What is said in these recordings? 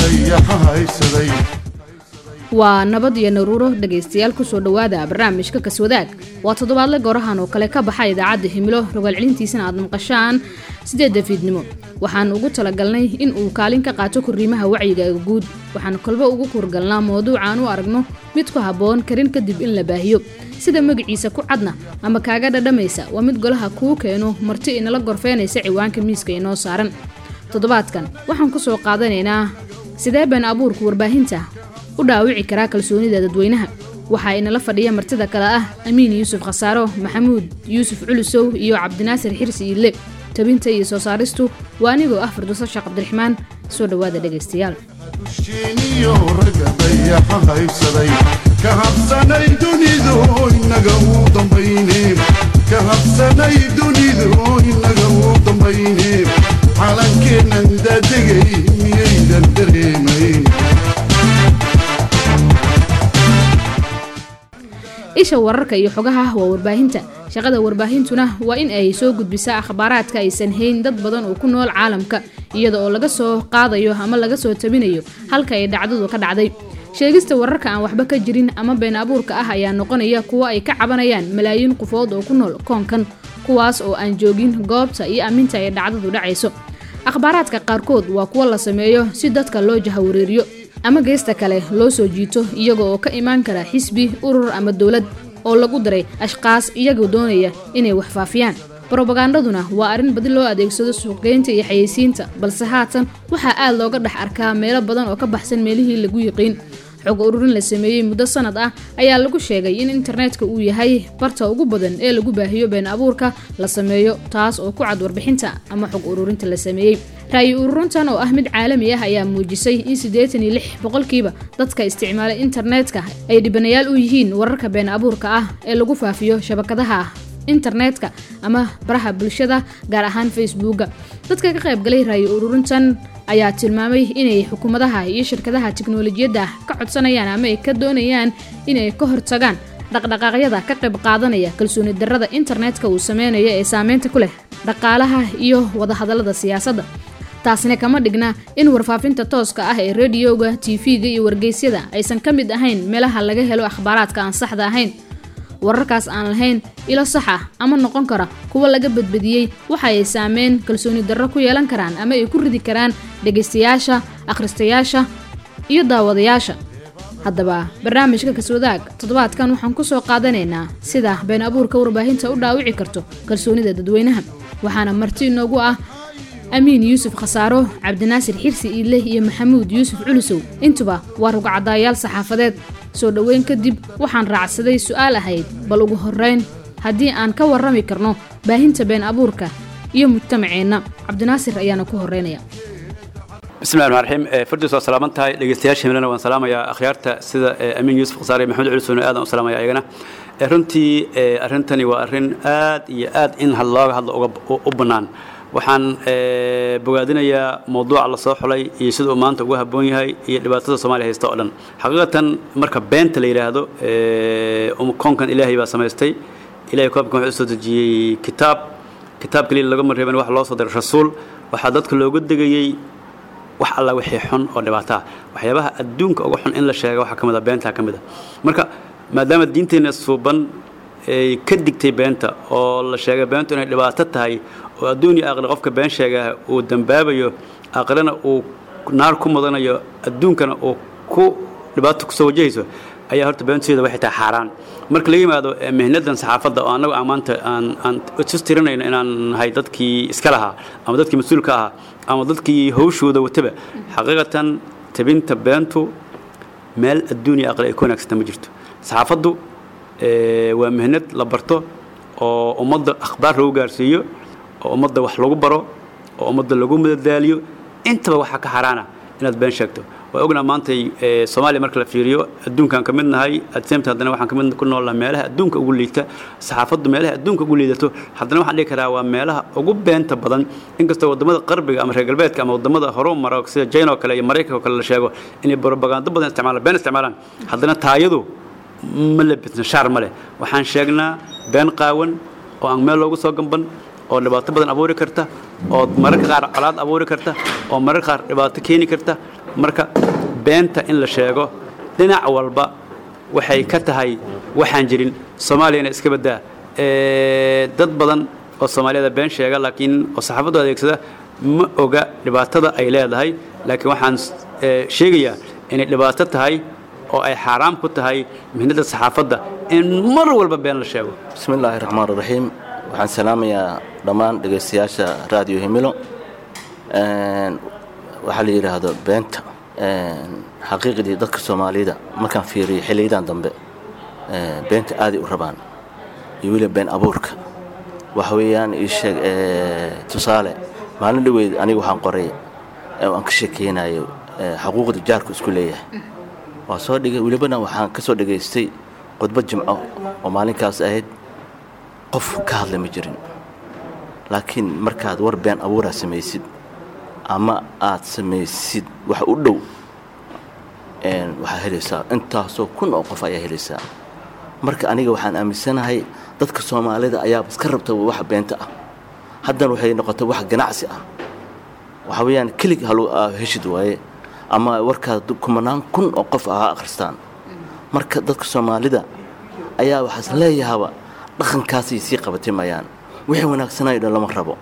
dayaxa haysaday waa nabad iyo naruuro dhegaystayaal kusoo dhowaada barnaamijka kaswadaag waa toddobaadle goorahan oo kale ka baxa idaacadda himilo rogaal celintiisana aad maqashaan sideedda fiidnimo waxaan ugu talagalnay in uu kaalin ka qaato korriimaha wacyiga guud waxaan kolba ugu kurgalnaa mawduucaan u aragno mid ku habboon karin kadib in la baahiyo sida magaciisa ku cadna ama kaaga dhadhamaysa waa mid golaha kuu keeno marti inala gorfeynaysa ciwaanka miiska inoo saaran toddobaadkan waxaan ku soo qaadanaynaa sidee been abuurka warbaahinta u dhaawici karaa kalsoonida dadweynaha waxaa inala fadhiya martida kale ah amiin yuusuf khasaaro maxamuud yuusuf culusow iyo cabdinaasir xirsi iille tabinta iyo soo saaristu waa anigoo ah firdowso sheekh cabdiraxmaan soo dhowaada dhegaystayaal dusheeniyo ragga dayaxa haysaday ka habsanay dunidu inaga uu dambayne ka habsanay dunidu inaga uu dambayne calankeennan daadegay miyaydan dareemayn isha wararka iyo xogaha waa warbaahinta shaqada warbaahintuna waa in ay soo gudbisaa akhbaaraadka aysan hayn dad badan oo ku nool caalamka iyada oo laga soo qaadayo ama laga soo tabinayo halka ay dhacdadu ka dhacday sheegista wararka aan waxba ka jirin ama been abuurka ah ayaa noqonaya kuwo ay ka cabanayaan malaayiin qofood oo ku nool koonkan kuwaas oo aan joogin goobta iyo amminta ay dhacdadu dhacayso akhbaaraadka qaarkood waa kuwo la sameeyo si dadka loo jahawareeriyo ama geesta kale loo soo jiito iyaga oo ka imaan kara xisbi urur ama dowlad oo lagu daray ashqaas iyagoo doonaya inay wax faafiyaan brobagandaduna waa arrin badi loo adeegsado suuqgeynta iyo xayeysiinta balse haatan waxaa aad looga dhex arkaa meelo badan oo ka baxsan meelihii lagu yiqiin xog ururin la sameeyey muddo sanad ah ayaa lagu sheegay in internetka uu yahay barta ugu badan ee lagu baahiyo been abuurka la sameeyo taas oo ku cad warbixinta ama xog ururinta la sameeyey ra'yi ururintan oo ah mid caalami ah ayaa muujisay in siddeetan iyo lix boqolkiiba dadka isticmaala internetka ay dhibanayaal u yihiin wararka been abuurka ah ee lagu faafiyo shabakadaha internetka ama baraha bulshada gaar ahaan facebooka dadka ka qaybgalay ra'yi ururintan ayaa tilmaamay inay xukuumadaha iyo shirkadaha tiknolojiyadda ka codsanayaan ama ay ka doonayaan inay ka hortagaan dhaqdhaqaaqyada ka qayb qaadanaya kalsooni darrada internetka uu sameynayo ee saameynta ku leh dhaqaalaha iyo wadahadallada siyaasadda taasina kama dhigna in warfaafinta tooska ah ee rediyoga tv-ga iyo wargeysyada aysan ka mid ahayn meelaha laga helo akhbaaraadka aan saxda ahayn wararkaas aan lahayn ilo sax ah ama noqon kara kuwa laga badbadiyey waxa ay saameyn kalsooni darro ku yeelan karaan ama ay ku ridi karaan dhegaystayaasha akhristayaasha iyo daawadayaasha haddaba barnaamijka kaswadaag toddobaadkan waxaan ku soo qaadanaynaa sida been abuurka warbaahinta u dhaawici karto kalsoonida dadweynaha waxaana marti inoogu ah amiin yuusuf khasaaro cabdinaasir xirsi iille iyo maxamuud yuusuf culusow intuba waa rugcadaayaal saxaafadeed soo dhoweyn kadib waxaan raacsaday su-aal ahayd bal ugu horreyn haddii aan ka warrami karno baahinta been abuurka iyo mujtamaceenna cabdinaasir ayaana ku horreynaya bismillahi raxmaan raxiim fardiis waa salaaman tahay dhegeystayaasha himilana waan salaamayaa akhyaarta sida amiin yuusuf khasaare maxamed culusowna aadan u salaamaya ayagana runtii arrintani waa arrin aad iyo aad in looga hadlo u bannaan waxaan bogaadinayaa mawduuca la soo xulay iyo sida uu maanta ugu habboon yahay iyo dhibaatada soomaaliya haysta oo dhan xaqiiqatan marka beenta la yidhaahdo koonkan ilaahay baa samaystay ilahay koobkan wuxuu soo dejiyey kitaab kitaab kaliya lagama reeban wax loo soo diray rasuul waxaa dadka looga degayey wax alla wixii xun oo dhibaataa waxyaabaha adduunka uga xun in la sheega waxaa ka mid a beentaa ka mid a marka maadaama diinteenna suuban ay ka digtay beenta oo la sheegay beentu inay dhibaato tahay oo adduun iyo aakhira qofka been sheegaa uu dambaabayo aakhirana uu naar ku mudanayo adduunkana uu ku dhibaato kusoo wajahayso ayaa horta beenteeda waxay tahay xaaraan marka laga yimaado mihnadan saxaafadda oo annagu aan maanta aan aan isus tirinayno inaan nahay dadkii iska lahaa ama dadkii mas-uulka ahaa ama dadkii hawshooda wataba xaqiiqatan tabinta beentu meel adduun iyo aakhira ay ku wanaagsanta ma jirto saxaafaddu waa mihnad la barto oo ummadda akhbaar lagu gaarsiiyo oo ummadda wax lagu baro oo ummadda lagu madadaaliyo intaba waxaa ka xaaraana inaad been sheegto waa ognaa maanta soomaaliya marka la fiiriyo adduunkaan ka mid nahay adseemta haddana waxaan ka mid ku noolnaha meelaha adduunka ugu liita saxaafaddu meelaha adduunka ugu liidato haddana waxaan dhihi karaa waa meelaha ugu beenta badan inkastoo waddamada qarbiga ama reer galbeedka ama waddamada horu mara sida jina oo kale iyo maraykanka oo kale la sheego inay propagando badan isticmaalaan been isticmaalaan haddana taayadu ma lebisna shaar ma leh waxaan sheegnaa been qaawan oo aan meel loogu soo gamban oo dhibaato badan abuuri karta oo mararka qaar colaad abuuri karta oo mararka qaar dhibaato keeni karta marka beenta in la sheego dhinac walba waxay ka tahay waxaan jirin soomaaliyana iska baddaa Ee, dad badan oo soomaaliyada been sheega laakiin oo saxaafaddu adeegsada ma oga dhibaatada ay leedahay laakiin waxaan ee, sheegayaa inay dhibaato tahay oo ay xaaraam ku tahay mihnada saxaafadda in mar walba been la sheego bismi illaahi raxmaan raxiim waxaan salaamayaa dhammaan dhegaystayaasha raadiyo himilo Een, waxaa la yidhaahdo beenta een, xaqiiqdii dadka soomaalida markaan fiiriyay xilliyadan dambe ee, beenta aaday u rabaan iyo weliba been abuurka waxa weeyaan ii sheeg ee, tusaale maalin dhoweyd aniga waxaan qoray ee aan ka sheekeynayo ee, xuquuqda jaarku isku leeyahay waa soo dhigay welibana waxaan ka soo dhegaystay khudbad jimco oo maalinkaas ahayd qof ka hadla ma jirin laakiin markaad war been abuuraa samaysid ama aad samaysid wax u dhow een, waxaa helaysaa intaasoo kun oo qof ayaa helaysaa marka aniga waxaan aaminsanahay dadka soomaalida ayaaba iska rabta wax beenta ah haddana waxay noqotay wax ganacsi ah waxa weeyaan kelig halu aa heshid waaye ama warkaad kumanaan kun oo qof ah akhristaan marka dadka soomaalida ayaa waxaas leeyahaba dhaqankaasay sii qabatimayaan wixii wanaagsanayo dhan lama rabo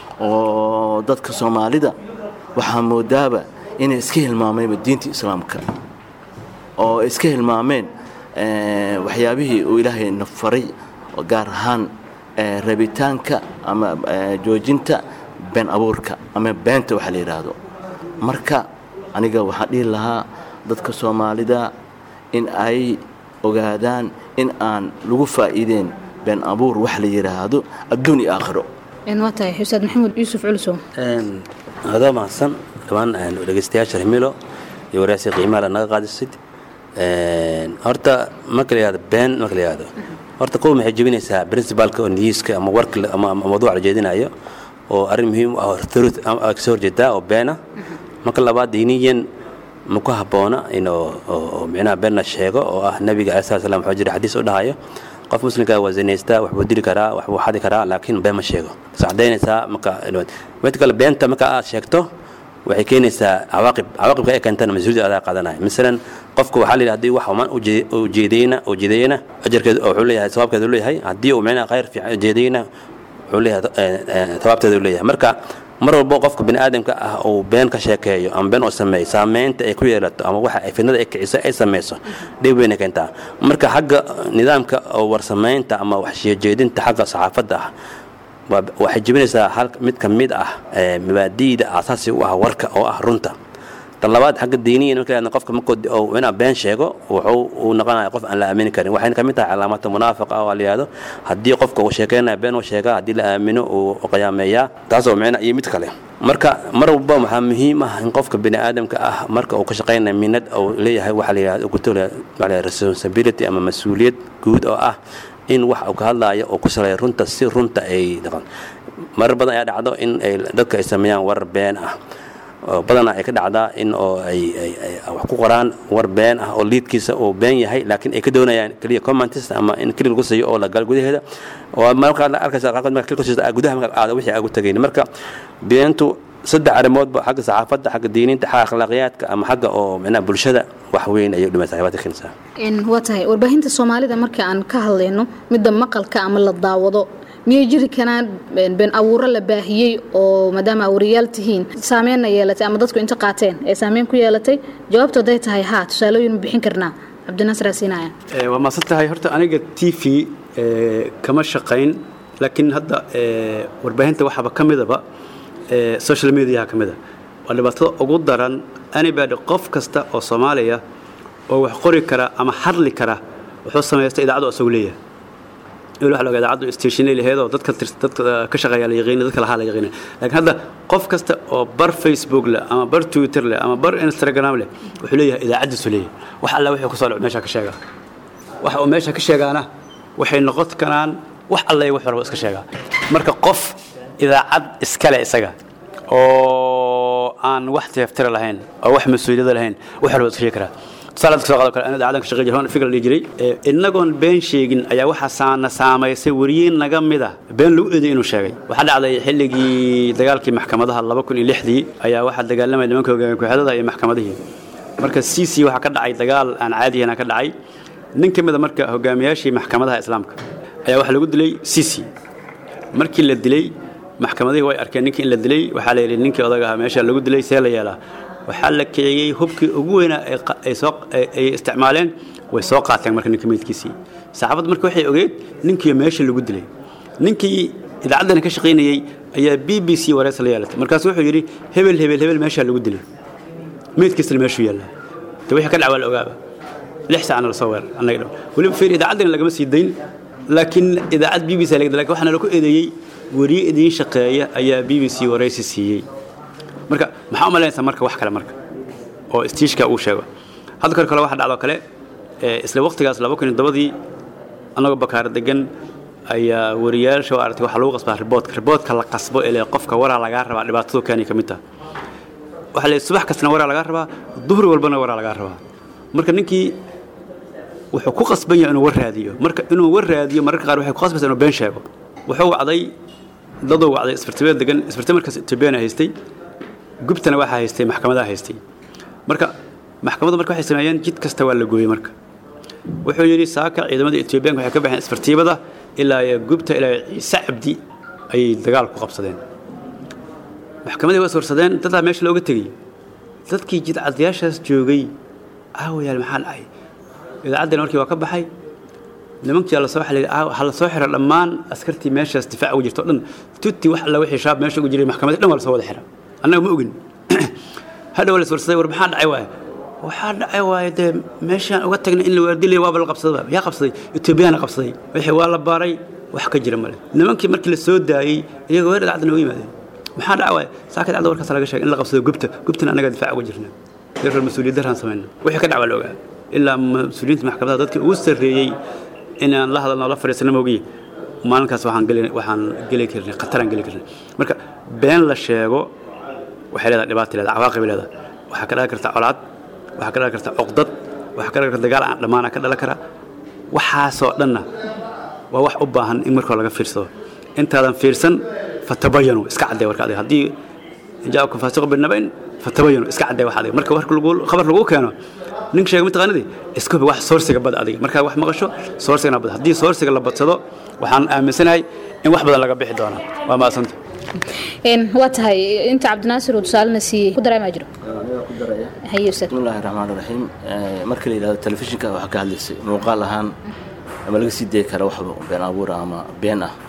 oo dadka soomaalida waxaa moodaaba inay iska hilmaamayba diinta islaamka oo ay iska hilmaameen eh, waxyaabihii uu ilaahay na faray oo gaar ahaan eh, rabitaanka ama eh, joojinta been abuurka ama beenta waxa la yidhaahdo marka aniga waxaan dhihi lahaa dadka soomaalida in ay ogaadaan in aan lagu faa'iideen been abuur wax la yidhaahdo adduun iyo aakhiro waa tahay xusaad maxamuud yuusuf culusow adoo mahadsan dhammaan dhegeystayaasha himilo iyo waraasi qiimaha la naga qaadisid horta marka la yihahdo been marka la yihahdo horta kuwa maxay jebinaysaa principalka oo niyuuska ama warka la- ama ama mawduuca la jeedinayo oo arrin muhiim u ah oo truth ama kasoo horjeedaa oo beena marka labaad diiniyan ma ku habboona inuu oo- oo micnaha been la sheego oo ah nabiga alai slat slam wuxuu jira xadiis u dhahayo qof muslimka waa zinaystaa waxbuu dili karaa waxbuu xadi karaa laakiin been ma sheego is cadaynaysaa marka mid kale beenta marka aad sheegto waxay keenaysaa cawaaqib cawaaqibka ay keentana mas-uuliyad adaa qaadanaya masalan qofka waxaa la yidhi hadii wax xumaan uje- ujeedayna ujeedayna ajarkeedu wuxuu leeyahay sawaabkeedu leeyahay haddii uu micnaha khayr fiican ujeedayna wuxuu leeyahay eh, eh, sawaabteedu leeyahay marka mar walbo qofka bini aadamka ah uu been ka sheekeeyo ama been uu sameeyo saameynta ay ku yeelato ama waxa ay fidnada ay kiciso ay samayso dhib weyna keentaa marka xagga nidaamka oo warsamaynta ama waxsheejeedinta xagga saxaafadda ah waa- waxay jebinaysaa hal mid ka mid ah ee, mabaadi'da aasaasi u ah warka oo ah runta tan labaad xagga diiniyan marka la yidhahdo qofka markuu di- oo inaa been sheego wuxuu uu noqonaya qof aan la aamini karin waxayna ka mid tahay calaamata munaafiqa oo la yihahdo haddii qofka uu sheekeynaya been uu sheegaa haddii la aamino uu qiyaameeyaa taasoo micna iyo mid kale marka mar walba waxaa muhiim ah in qofka bini aadamka ah marka uu ka shaqeynaya minad uu leeyahay waxa la yihahdo guto responsibility ama mas-uuliyad guud oo ah in wax uu ka hadlaayo oo ku saleeyo runta si runta ay dhaqan marar badan ayaa dhacdo in ay dadka ay sameeyaan warar been ah oo badanaa ay ka dhacdaa in oo ay ay ay wax ku qoraan war been ah oo liidkiisa uu been yahay laakiin ay ka doonayaan keliya commentist ama in keli lagu siiyo oo la gal gudaheeda oo markaa la arkaysa qaarkood marka keli kusiista gudaha marka aada wixii agu tagayn marka beentu saddex arrimoodba xagga saxaafadda xagga diiniinta xagga akhlaaqiyaadka ama xagga oo micnaha bulshada wax weyn ayay dhimaysaa dhibaato keenaysaa waa tahay warbaahinta soomaalida marka aan ka hadlayno midda maqalka ama la daawado miyay jiri karaan been abuuro la baahiyey oo maadaama awriyaal tihiin saameynna yeelatay ama dadku inta qaateen ee saameyn ku yeelatay jawaabtu hadday tahay haa tusaalooyin ma bixin karnaa cabdinaasir asiinaya Ee, waa maasan tahay horta aniga t v ee, kama shaqayn laakiin hadda ee, warbaahinta waxaaba ka midaba ee, social mediaha ka mida waa dhibaatada ugu daran anybody qof kasta oo soomaaliya oo wax qori kara ama hadli kara wuxuu samaysta idaacadu isagu leeyahay il waxa laga idaacadu stationay laheedoo dadka tirs- dadka ka shaqeeya la yaqiina dadka lahaa la yaqiina laakiin hadda qof kasta oo bar facebook leh ama bar twitter leh ama bar instagram leh wuxuu leeyahay idaacadiisu leeyahay wax alla wixii kusoo dhaco meesha ka sheegaa waxa uu meesha ka sheegaana waxay noqon karaan wax alla iyo wax walba iska sheegaa marka qof idaacad iskale isaga oo aan wax teeftira lahayn oo wax mas-uuliyada lahayn wax walba iska sheegi karaa tusaale dadka soo qaado kale anada aadan ka shaqeey jiray fikir la dhihi jiray inagoon been sheegin ayaa waxaa saana saamaysay wariye naga mid ah been lagu eeday inuu sheegay waxaa dhacday xilligii dagaalkii maxkamadaha laba kun iyo lixdii ayaa waxaa dagaalamaya nimanka hogaamiye ku-xidada iyo maxkamadihii marka c c waxaa ka dhacay dagaal aan caadiyana ka dhacay nin ka mida marka hogaamiyaashii maxkamadaha islaamka ayaa waxaa lagu dilay c c markii la dilay maxkamadihii way arkeen ninkii in la dilay waxaa la yidhi ninkii odaga ahaa meesha lagu dilay see la yeelaa waxaa la kiciyey hubkii ugu weynaa ay isticmaaleen way soo qaateen marka ninka meydkiisii saxaabadda marka waxay ogeed ninkii meesha lagu dilay ninkii idaacaddana ka shaqaynayey ayaa b b c wareys la yeelatay markaasu wuxuu yidhi hebel hebel hebel meeshaa lagu dilay meydkiisna meeshuu yaallaa de wixii ka dhac waa la ogaaba lix saacna lasoo weerar annaga dhan weliba fiir idaacaddana lagama sii dayn laakiin idaacad b b c laga lakin waxaana lagu eedeeyey wariye idiin shaqeeya ayaa b b c waraysi siiyey marka maxaa u malaynaysaa marka wax kale marka oo istiishka uu sheego hadda kor kale waxa dhacdoo kale isla waqtigaas laba kun iyo todobadii annagoo bakaaro degan ayaa wariyaasha oo aragtay waxaa lagu qasbaa riboodka riboodka la qasbo ee qofka waraa lagaa rabaa dhibaatadu keenay ka mid taha waxaa leeyahay subax kastana waraa lagaa rabaa duhri walbana waraa lagaa rabaa marka ninkii wuxuu ku qasban yahay inuu war raadiyo marka inuu war raadiyo mararka qaar waxay ku qasbaysaa inuu been sheego wuxuu wacday daduu wacday isbartibeed degan isbartibe markaas etoobiyana haystay gubtana waxaa haystay maxkamadaha haystay marka maxkamadda marka waxay sameeyeen jid kasta waa la gooyey marka wuxuu yidhi saaka ciidamada etoobiyaanka waxay ka baxeen isbartiibada ilaa iyo gubta ilaa ciise cabdi ayay dagaal ku qabsadeen maxkamadii waa sorsadeen dadaa meesha looga tegey dadkii jidcadayaashaas joogay aawayaal maxaa dhacay idaacaddina markii waa ka baxay nimankii lasoo ha la soo xira dhammaan askartii meeshaas difaac ugu jirto o dhan tutti wax alla wixii shaab meesha ugu jiray maxkamadii dhan waa lasoo wada xira annaga ma ogin hadhow la iswarsaday war maxaa dhacay waaye waxaa dhacay waaye dee meeshaan uga tagnay in la waardilaya waaba la qabsadaba yaa qabsaday etoobiyaana qabsaday wixii waa la baaray wax ka jira male nimankii markii la soo daayey iyagoo weer idaacadda nooga yimaadeen maxaa dhaca waaye saaka idaacadda warkaas laga sheegay in la qabsado gubta gubtana annaga difaac uga jirna reer mas-uuliyad daraan samayna wixii ka dhac waa la ogaa ilaa mas-uuliyiinta maxkamadaha dadkii ugu sarreeyey inaan la hadalno la fadhiisana moogiye maalinkaas waxaan geli waxaan geli karnay khataraan geli karnay marka been la sheego waxay leedahay dhibaata leedahay cawaaqib leedahay waxaa ka dhalan karta colaad waxaa ka dhalan karta cuqdad waxaa ka dhalan karta dagaal aan dhammaana ka dhalan kara waxaasoo dhanna waa wax u baahan in markoo laga fiirsado intaadan fiirsan fatabayanu iska caddee warka adiga haddii jaakum faasiqu binabayn fatabayanu iska caddee wax adiga marka warka lagu khabar lagu keeno ninka sheega mataqaanadii isku hubi wax soorsiga bad adiga markaa wax maqasho soorsigana bad haddii soorsiga la badsado waxaan aaminsanahay in wax badan laga bixi doonaa waa maasanta waa tahay inta cabdinaasir uu tusaalena siiyey ku dareemaa jiro haye ustaad bismillahi raxmaan raxiim marka la yidhahdo telefishinka waxaa ka hadlaysay muuqaal ahaan ama laga sii dayi kara waxba been abuur ama been ah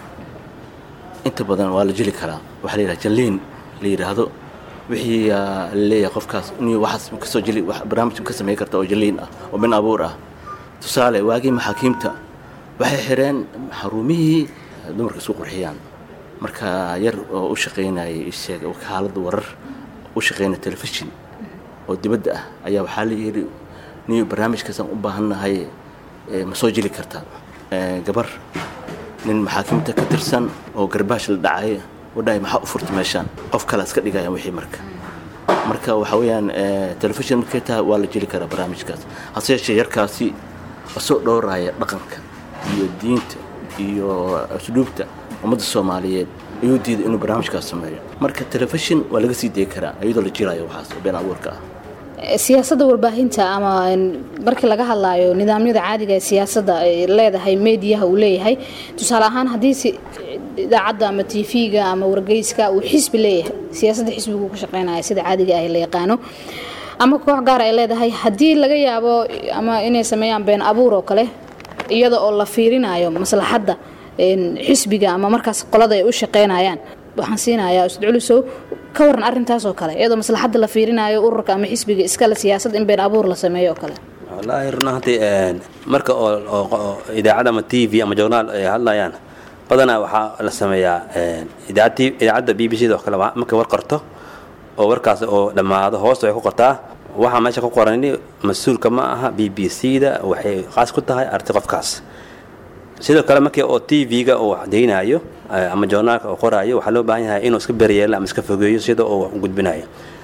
inta badan waa la jeli karaa waxaa la yidhaha jalliin la yidhaahdo wixii laleeyahay qofkaas inuu waxaas kasoo jeli barnaamij ka samayn karta oo jalliin ah oo been abuur ah tusaale waagii maxaakiimta waxay xireen xarumihii dumarka isku qurxiyaan marka yar oo u shaqaynayay isheeg wakaaladda warar u shaqaynaya telefishin oo dibadda ah ayaa waxaa la yidhi niyo barnaamijkaasaan u baahannahay ma soo jeli kartaa gabar nin maxaakiimta ka tirsan oo garbaash la dhacay wadhahay maxaa u furta meeshaan qof kale iska dhigayaan wixii marka marka waxa weeyaan telefishin markay tahay waa la jeli karaa barnaamijkaas hase yeeshee yarkaasi asoo dhowraya dhaqanka iyo diinta iyo asluubta ummadda soomaaliyeed ayuu diiday inuu barnaamijkaas sameeyo marka telefishin waa laga sii dayi karaa iyadoo la jirayo waxaas oo been abuurka ah siyaasadda warbaahinta ama markii laga hadlaayo nidaamyada caadiga ee siyaasadda ay leedahay meediyaha uu leeyahay tusaale ahaan haddii idaacadda ama tv-ga ama wargeyska uu xisbi leeyahay siyaasadda xisbigu ka shaqeynaya sida caadiga ah la yaqaano ama koox gaar ay leedahay haddii laga yaabo ama inay sameeyaan been abuur oo kale iyada oo la fiirinayo maslaxadda xisbiga ama markaas qolada ay u shaqeynayaan waxaan siinayaa ustad culusow ka waran arrintaas oo kale iyadoo maslaxadda la fiirinayo ururka ama xisbiga iskale siyaasad in been abuur la sameeyo oo kale wallaahi run ahaantii marka oo idaacad ama t v ama journaal ay hadlayaan badanaa waxaa la sameeyaa idaacadda b b c da oo kale markay war qorto oo warkaas oo dhammaado hoosta way ku qortaa waxaa meesha ku qoran mas-uulka ma aha b b c da waxay qaas ku tahay arti qofkaas sidoo kale markii oo t v-ga uu cadaynayo ama journaalka uu qoraayo waxaa loo baahan yahay inuu iska beryeelo ama iska fogeeyo sida uu gudbinayo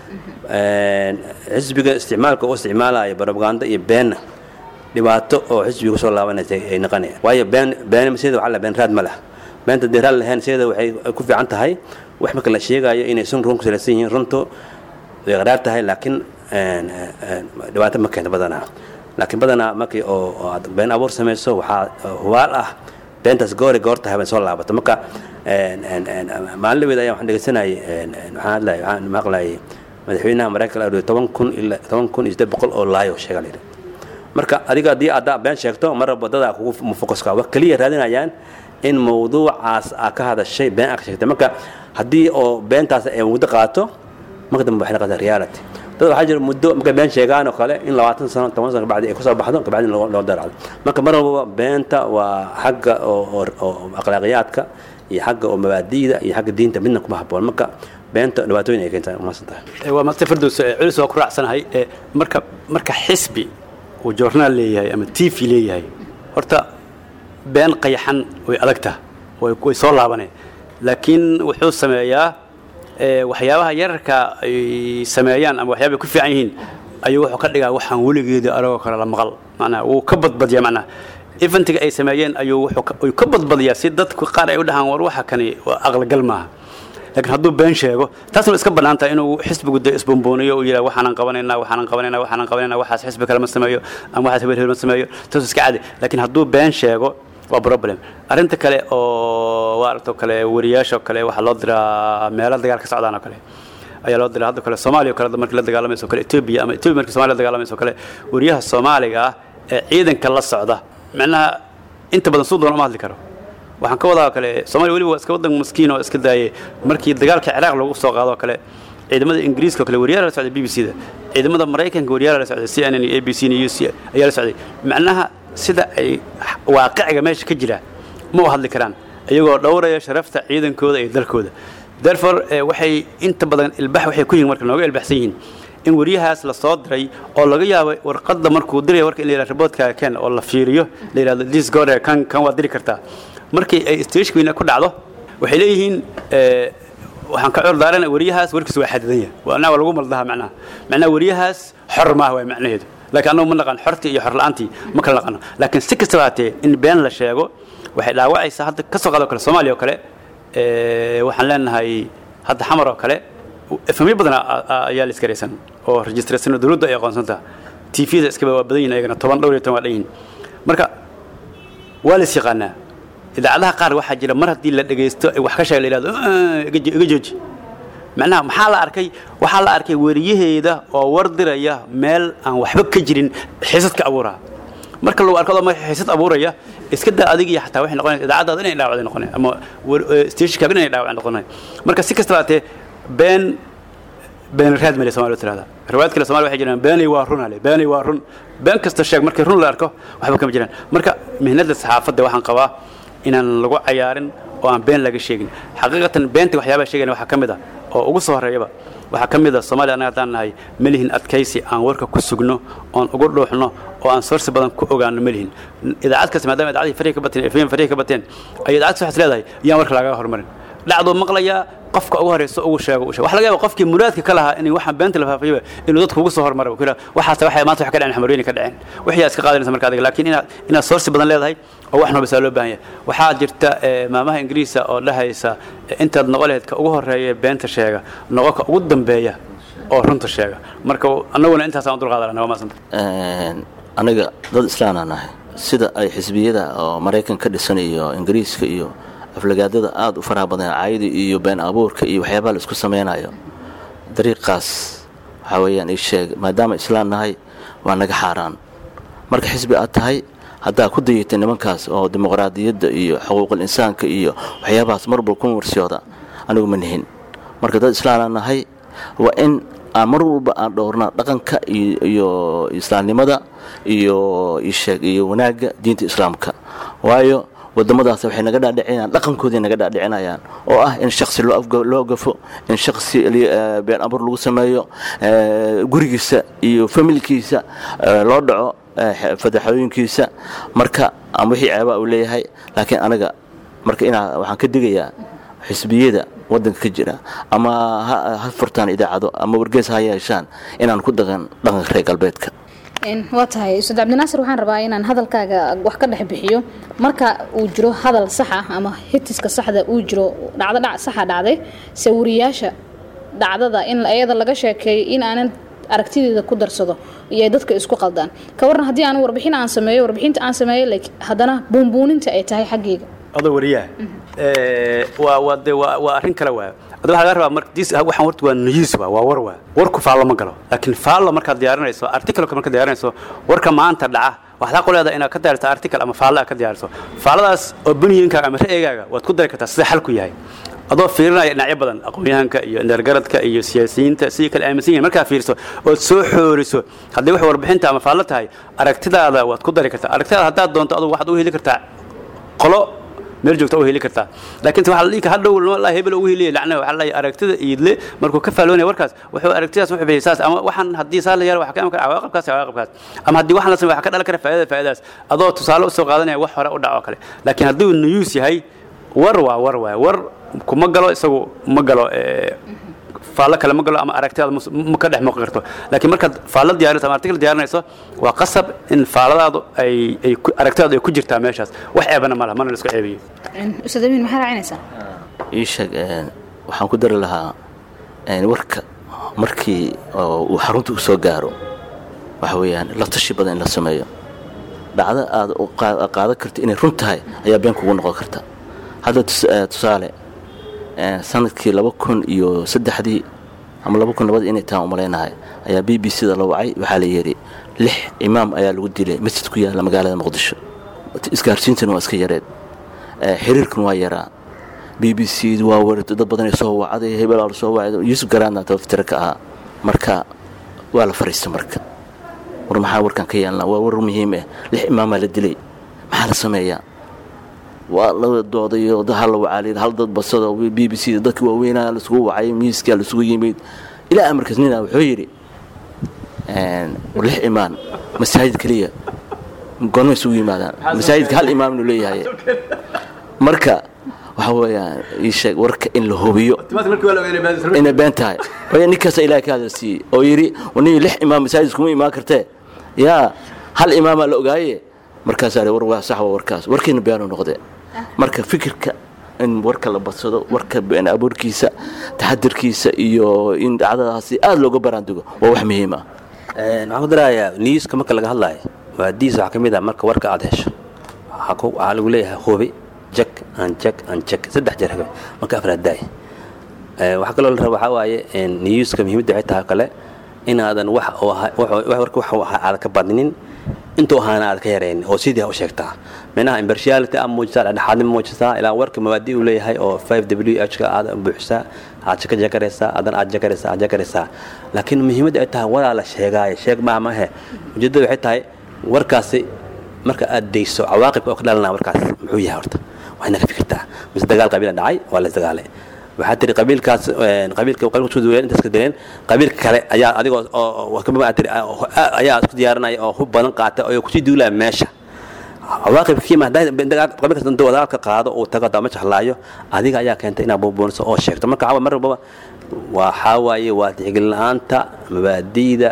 xisbiga isticmaalka u isticmaalaya barobaganda iyo beenna dhibaato oo xisbiga kusoo laabanaysa ay noqonayaan waayo been been sideeda waxaa la been raad ma lah beenta dee raad lahayn sideeda waxay ku fiican tahay wax marka la sheegayo inay sun run ku salaysan yihiin runtu way qaraar tahay laakiin dhibaato ma keento badanaa laakiin badanaa markii oo aad been abuur samayso waxaa hubaal ah beentaas goori goorta haben soo laabato marka maalin dhaweed ayaa waxaan dhegeysanayay waxaan hadlay waxaan maqlayay madaxweynaha maraykanka la toban kun ilaa toban kun iyo siddeed boqol oo laayo sheega la yidhi marka adiga haddii aad been sheegto mar walba dadaa kugu mufokaska wax keliya raadinayaan in mawduucaas aa ka hadashay been aa ka sheegtay marka haddii oo beentaas ay muddo qaato marka dambe waxay noqotaa reality dad waxaa jira muddo markay been sheegaan oo kale in labaatan sano toban sano kabacdi ay kusoo baxdo kabacdi loo daracdo marka mar walbaba beenta waa xagga oo akhlaaqiyaadka iyo xagga oo mabaadi'da iyo xagga diinta midna kuma habboon marka beenta dhibaatooyin ay keentaa umaasan tahay waa master fardows culis waa ku raacsanahay marka marka xisbi uu joornaal leeyahay ama t v leeyahay horta been qayaxan way adagta way soo laabaneen laakiin wuxuu sameeyaa waxyaabaha yararka ay sameeyaan ama waxyaabay ku fiican yihiin ayuu wuxuu ka dhigaa waxaan weligeeda anagoo kale la maqal macnaha wuu ka badbadiyaa macnaha eventiga ay sameeyeen ayuu wuxuu ka badbadiyaa si dadku qaar ay u dhahaan war waxa kani waa aqligal maaha laakiin hadduu been sheego taasna iska bannaan tahay inuu xisbigu de isbombooniyo uu yidhaha waxaanan qabanaynaa waxaanan qabanaynaa waxaanan qabanaynaa waxaas xisbi kale ma sameeyo ama waxaas hebel hebel ma sameeyo taas iska cadi laakiin hadduu been sheego waa problem arrinta kale oo waaragto kale wariyaasha kale waxaa loo diraa meelo dagaal ka socdaan oo kale ayaa loo diraa hadda kale soomaaliya o kale markii la dagaalamayso kale etoobiya ama etoobiya markii somalia la dagaalamayso kale wariyaha soomaaliga ah ee ciidanka la socda macnaha inta badan suu doona uma hadli karo waxaan ka wadaa kale somalia weliba waa iska waddan maskiin oo iska daayay markii dagaalka ciraaq lagu soo qaado kale ciidamada ingiriiska oo kale wariyaala la socday b b c da ciidamada maraykanka wariyaala la socday c n n iyo a b c iyo u c ayaa la socday macnaha sida ay waaqiciga meesha ka jira ma u hadli karaan iyagoo dhowraya sharafta ciidankooda iyo dalkooda therefore waxay inta badan ilbax waxay ku yihin marka nooga ilbaxsan yihiin in wariyahaas la soo diray oo laga yaabo warqadda markuu diraya warka in la yidhahdo riboodkaaga ken oo la fiiriyo la yidhahdo this gore kan kan waad diri kartaa markii ay stageweyna ku dhacdo waxay leeyihiin waxaan ka cor daarana wariyahaas warkiisu waa xadidan yahay waana waa lagu maldaha macnaha macnaha wariyahaas xor maaha waa macnaheedu laakiin annagu ma naqaan xortii iyo xorla'aantii ma kala naqano laakiin si kastaba haatee in been la sheego waxay dhaawacaysaa hadda ka soo qaado kale soomaaliya oo kale waxaan leenahay hadda xamar oo kale efamyo badan ayaa la iskaraysan oo registraysan oo dawladdu ay aqoonsantaa t v da iskaba waa badan yihin ayagana toban dhowr iyo toban waa dhan yihin marka waa la is yaqaanaa idaacadaha qaar waxaa jira mar haddii la dhegaysto wax ka sheega la yidhahdo iga jooji macnaha maxaa la arkay waxaa la arkay weriyaheeda oo war diraya meel aan waxba ka jirin xiisad ka abuuraha marka lagu arko adoo xiisad abuuraya iska daa adiga iyo xataa waxay noqonaysa idaacadaada inay dhaawacday noqonay ama stationkaaga inay dhaawacday noqonay marka si kastaba hatee been been raad male somalia tirahda riwaayad kale somalia waxay jiraan beenay waa run ale beenay waa run been kasta sheeg markii run la arko waxba kama jiraan marka mihnada saxaafadda waxaan qabaa inaan lagu cayaarin oo aan been laga sheegin xaqiiqatan beenta waxyaabaha sheegayna waxaa ka mid ah oo ugu soo horreeyaba waxaa ka mid a soomaaliya annaga haddaan nahay melihin adkaysi aan warka ku sugno oon ugu dhuuxno oo aan soorsi badan ku ogaano melihin idaacad kasta maadaama idaacadii farihi ka bateen efm farihi ka bateen ay idaacad waxaas leedahay yaan warka lagaga hormarin dhacduu maqlayaa qofka ugu horeyso ugu sheego u sheego waxa laga yaaba qofkii muraadka ka lahaa inay waxaan beenta la faafiyaba inuu dadku ugu soo hormaro ku yidhaha waxaas waxay maanta wax ka dhaceen xamarweyni ka dhaceen wixii iska qaadanaysa marka adiga laakiin inaad inaad soorsi badan leedahay oo wax noobisa loo baahan yahay waxaa jirta maamaha ingiriisa oo dhahaysa intaad noqo lahayd ka ugu horeeya beenta sheega noqo ka ugu dambeeya oo runta sheega marka annaguna intaasaan u dulqaadanaa waa maasanta aniga dad islaanaa nahay sida ay xisbiyada oo maraykan ka dhisan iyo ingiriiska iyo aflagaadada aada u faraha badan caayada iyo been abuurka iyo waxyaabaha la isku samaynayo dariiqaas waxaa weeyaan ii sheeg maadaama islaan nahay waa naga xaaraan marka xisbi aad tahay haddaa ku dayatay nimankaas oo dimuqraadiyadda iyo xuquuqul insaanka iyo waxyaabahaas marwalba ku warsiyooda anigu ma nihin marka dad islaanaa nahay waa in aan mar walba aan dhowrnaa dhaqanka iyo islaamnimada iyo isheeg iyo wanaagga diinta islaamka waayo wadamadaas waxay naga dhaadhicinayaan dhaqankoodii naga dhaadhicinayaan oo ah in shaksi loo gafo in shaksi been abur lagu sameeyo gurigiisa iyo familkiisa loo dhaco fadaxooyinkiisa marka ama wixii ceebaa uu leeyahay laakiin anaga marka inaa waxaan ka digayaa xisbiyada wadanka ka jira ama ha ha furtaan idaacado ama wargeys ha yeeshaan inaan ku dhaqan dhaqanka reer galbeedka waa tahay ustaad cabdinaasir waxaan rabaa inaan hadalkaaga wax ka dhex bixiyo marka uu jiro hadal sax ah ama hitiska saxda uu jiro dhacdo dhac saxa dhacday sawiriyaasha dhacdada in iyada laga sheekeeyo in aanan aragtideeda ku darsado iyo dadka isku qaldaan ka waran haddii aan warbixin aan sameeyo warbixinta aan sameeyo like haddana buunbuuninta ay tahay xaggayga adoo wariyaha waa waa de waa waa arrin kale waa ada waxaa laga rabaa marka dis waxaan horta waa news waa waa war waa warku faallo ma galo laakiin faallo markaad diyaarinayso articleka markaad diyaarinayso warka maanta dhaca waxaad xaq u leedahay inaad ka diyaariso article ama faallo aad ka diyaariso faalladaas opinionkaaga ama ra'yigaaga waad ku dari kartaa sida xalku yahay adoo fiirinaya dhinacyo badan aqoon-yahanka iyo indheergaradka iyo siyaasiyiinta sidii kale aaminsan yihin markaa fiiriso ood soo xooriso haddii wax warbixinta ama faallo tahay aragtidaada waad ku dari kartaa aragtidaada haddaad doonto adugu waxaad u heli kartaa qolo meel joogta u heli kartaa laakiin waxa la dhihi hadhow la hebel ugu heliya lacna waxa la aragtida iidle markuu ka faaloonaya warkaas wuxuu aragtidaas wuxuu bixiyay saas ama waxaan haddii saa la yaalo waxa ka iman kara cawaaqibkaas cawaaqibkaas ama haddii waxaan la sameeyo waxa ka dhalan kara faa'iidada faa'iidadaas adoo tusaale u soo qaadanaya wax hore u dhaco kale laakiin haddii uu news yahay war waa war waa war kuma galo isagu ma galo faallo kale ma galo ama aragtidaada ma ka dhex muuqan karto laakiin markaad faallo diyaarinayso ama article diyaarinayso waa qasab in faalladaadu ay ay aragtidaadu ay ku jirtaa meeshaas wax ceebana ma laha mana la isku ceebiyo ustaad amiin maxaa raacinaysaa ii sheeg waxaan ku dari lahaa warka markii uu xarunta u soo gaaro waxa weeyaan la tashi badan in la sameeyo dhacdo aad qaadan karta inay run tahay ayaa been kugu noqon karta hadda tusaale sanadkii laba kun iyo saddexdii ama laba kun labadii inay taan umalaynahay ayaa b b c da la wacay waxaa la yidhi lix imaam ayaa lagu dilay masjid ku yaalla magaalada muqdisho isgaarsiintana waa iska yareed xiriirkuna waa yaraa b b c waa warto dad badanay soo wacday hebelaa soo wacday yuusuf garaadna tabaftira ka ahaa marka waa la fariista marka war maxaa warkan ka yeelnaa waa war muhiim ah lix imaamaa la dilay maxaa la sameeyaa waa la doodayo hal la wacaaliyay hal dad basado b b c dadka waaweynaa laisugu wacay miiskaa laisugu yimid ilaa amarkaas nina wuxuu yidhi lix imaan masaajid keliya goorma isugu yimaadaan masaajidka hal imaam inuu leeyahay marka waxa weeyaan ii sheeg warka in la hubiyo inay been tahay waayo ninkaasa ilahay ka hadal siiyey oo yidhi nin lix imaam masaajid kuma imaan kartee yaa hal imaamaa la ogaaye markaasaa war waa sax waa warkaas warkiina beenu noqdee marka fikirka in warka la badsado warka been abuurkiisa taxadirkiisa iyo in dhacdadaasi aada looga baraandugo waa wax muhiim ah waxaan ku darayaa newska marka laga hadlaayo waadiis waxaa ka mid ah marka warka aad hesho waxaa lagu leeyahay hubi jak aan jak aan jak saddex jeer habe marka afraad daay waxaa kaloo la raba waxaa waaye newska muhiimadda waxay tahay kale inaadan wax warka wax aad ka badinin intuu ahaana aad ka yaraynin oo sidii ha u sheegtaa minaha impartiality aad muujisaa dhexdhexaadnimo muujisaa ilaa warka mabaadi uu leeyahay oo 5 w h ka aad buuxisaa aad ka jakaraysaa adan aad jakaraysaa aad jakaraysaa laakiin muhiimadda ay tahay waraa la sheegaayo sheeg maa mahe ujeeddada waxay tahay warkaasi marka aad dayso cawaaqibka oo ka dhalanaa warkaas muxuu yahay horta waa inaad ka fikirtaa mise dagaal qabiila dhacay waa la isdagaalay waxaa tiri qabiilkaas qabiilka qabiilka isku duuleen intaas ka dileen qabiilka kale ayaa adigoo oo kama tiri ayaa isku diyaarinaya oo hub badan qaata oo kusii duulaya meesha cawaaqibka kiima hadday qabiilkaas intuu dagaalka qaado uu tago dama jahlaayo adiga ayaa keentay inaad buubuuniso oo sheegto marka mar walbaba waxaa waaye waa tixgelin la-aanta mabaadi'da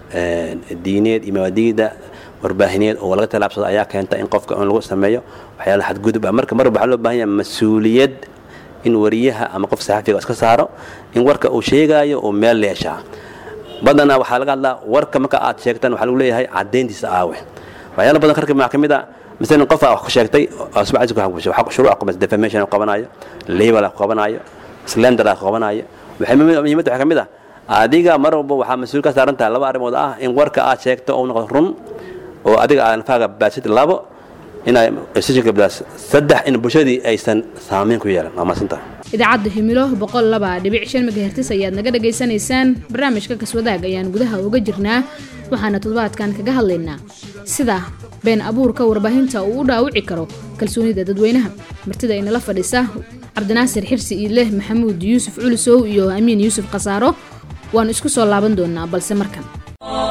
diineed iyo mabaadi'da warbaahineed oo laga talaabsado ayaa keenta in qofka in lagu sameeyo waxyaala xadgudub ah marka mar waxaa loo baahan yahay mas-uuliyad in wariyaha ama qof saxafiga iska saaro in warka uu sheegaayo uu meel leeshaa badanaa waxaa laga hadlaa warka marka aad sheegtaan waxaa lagu leeyahay caddayntiisa aawe waxyaala badan karka maxaa ka mid a masalan qof wax ku sheegtay shuruuc qabas defamation qabanayo label qabanayo slender qabanayo waxay muhiimadda waxaa ka mid ah adiga mar walba waxaa mas-uul ka saaran tahay laba arrimood ah in warka aad sheegto uu noqdo run oo adiga aadan faaga baasid labo inay gabdaas saddex in bulshadii aysan saamayn ku yeelan waa maasantahay idaacadda himilo boqol laba dhibic shan megahertis ayaad naga dhagaysanaysaan barnaamijka kaswadaag ayaan gudaha uga jirnaa waxaana toddobaadkan kaga hadlaynaa sida been abuurka warbaahinta uu u dhaawici karo kalsoonida dadweynaha martida inala fadhisa cabdinaasir xirsi iidleh maxamuud yuusuf culusow iyo amiin yuusuf khasaaro waanu isku soo laaban doonaa balse markan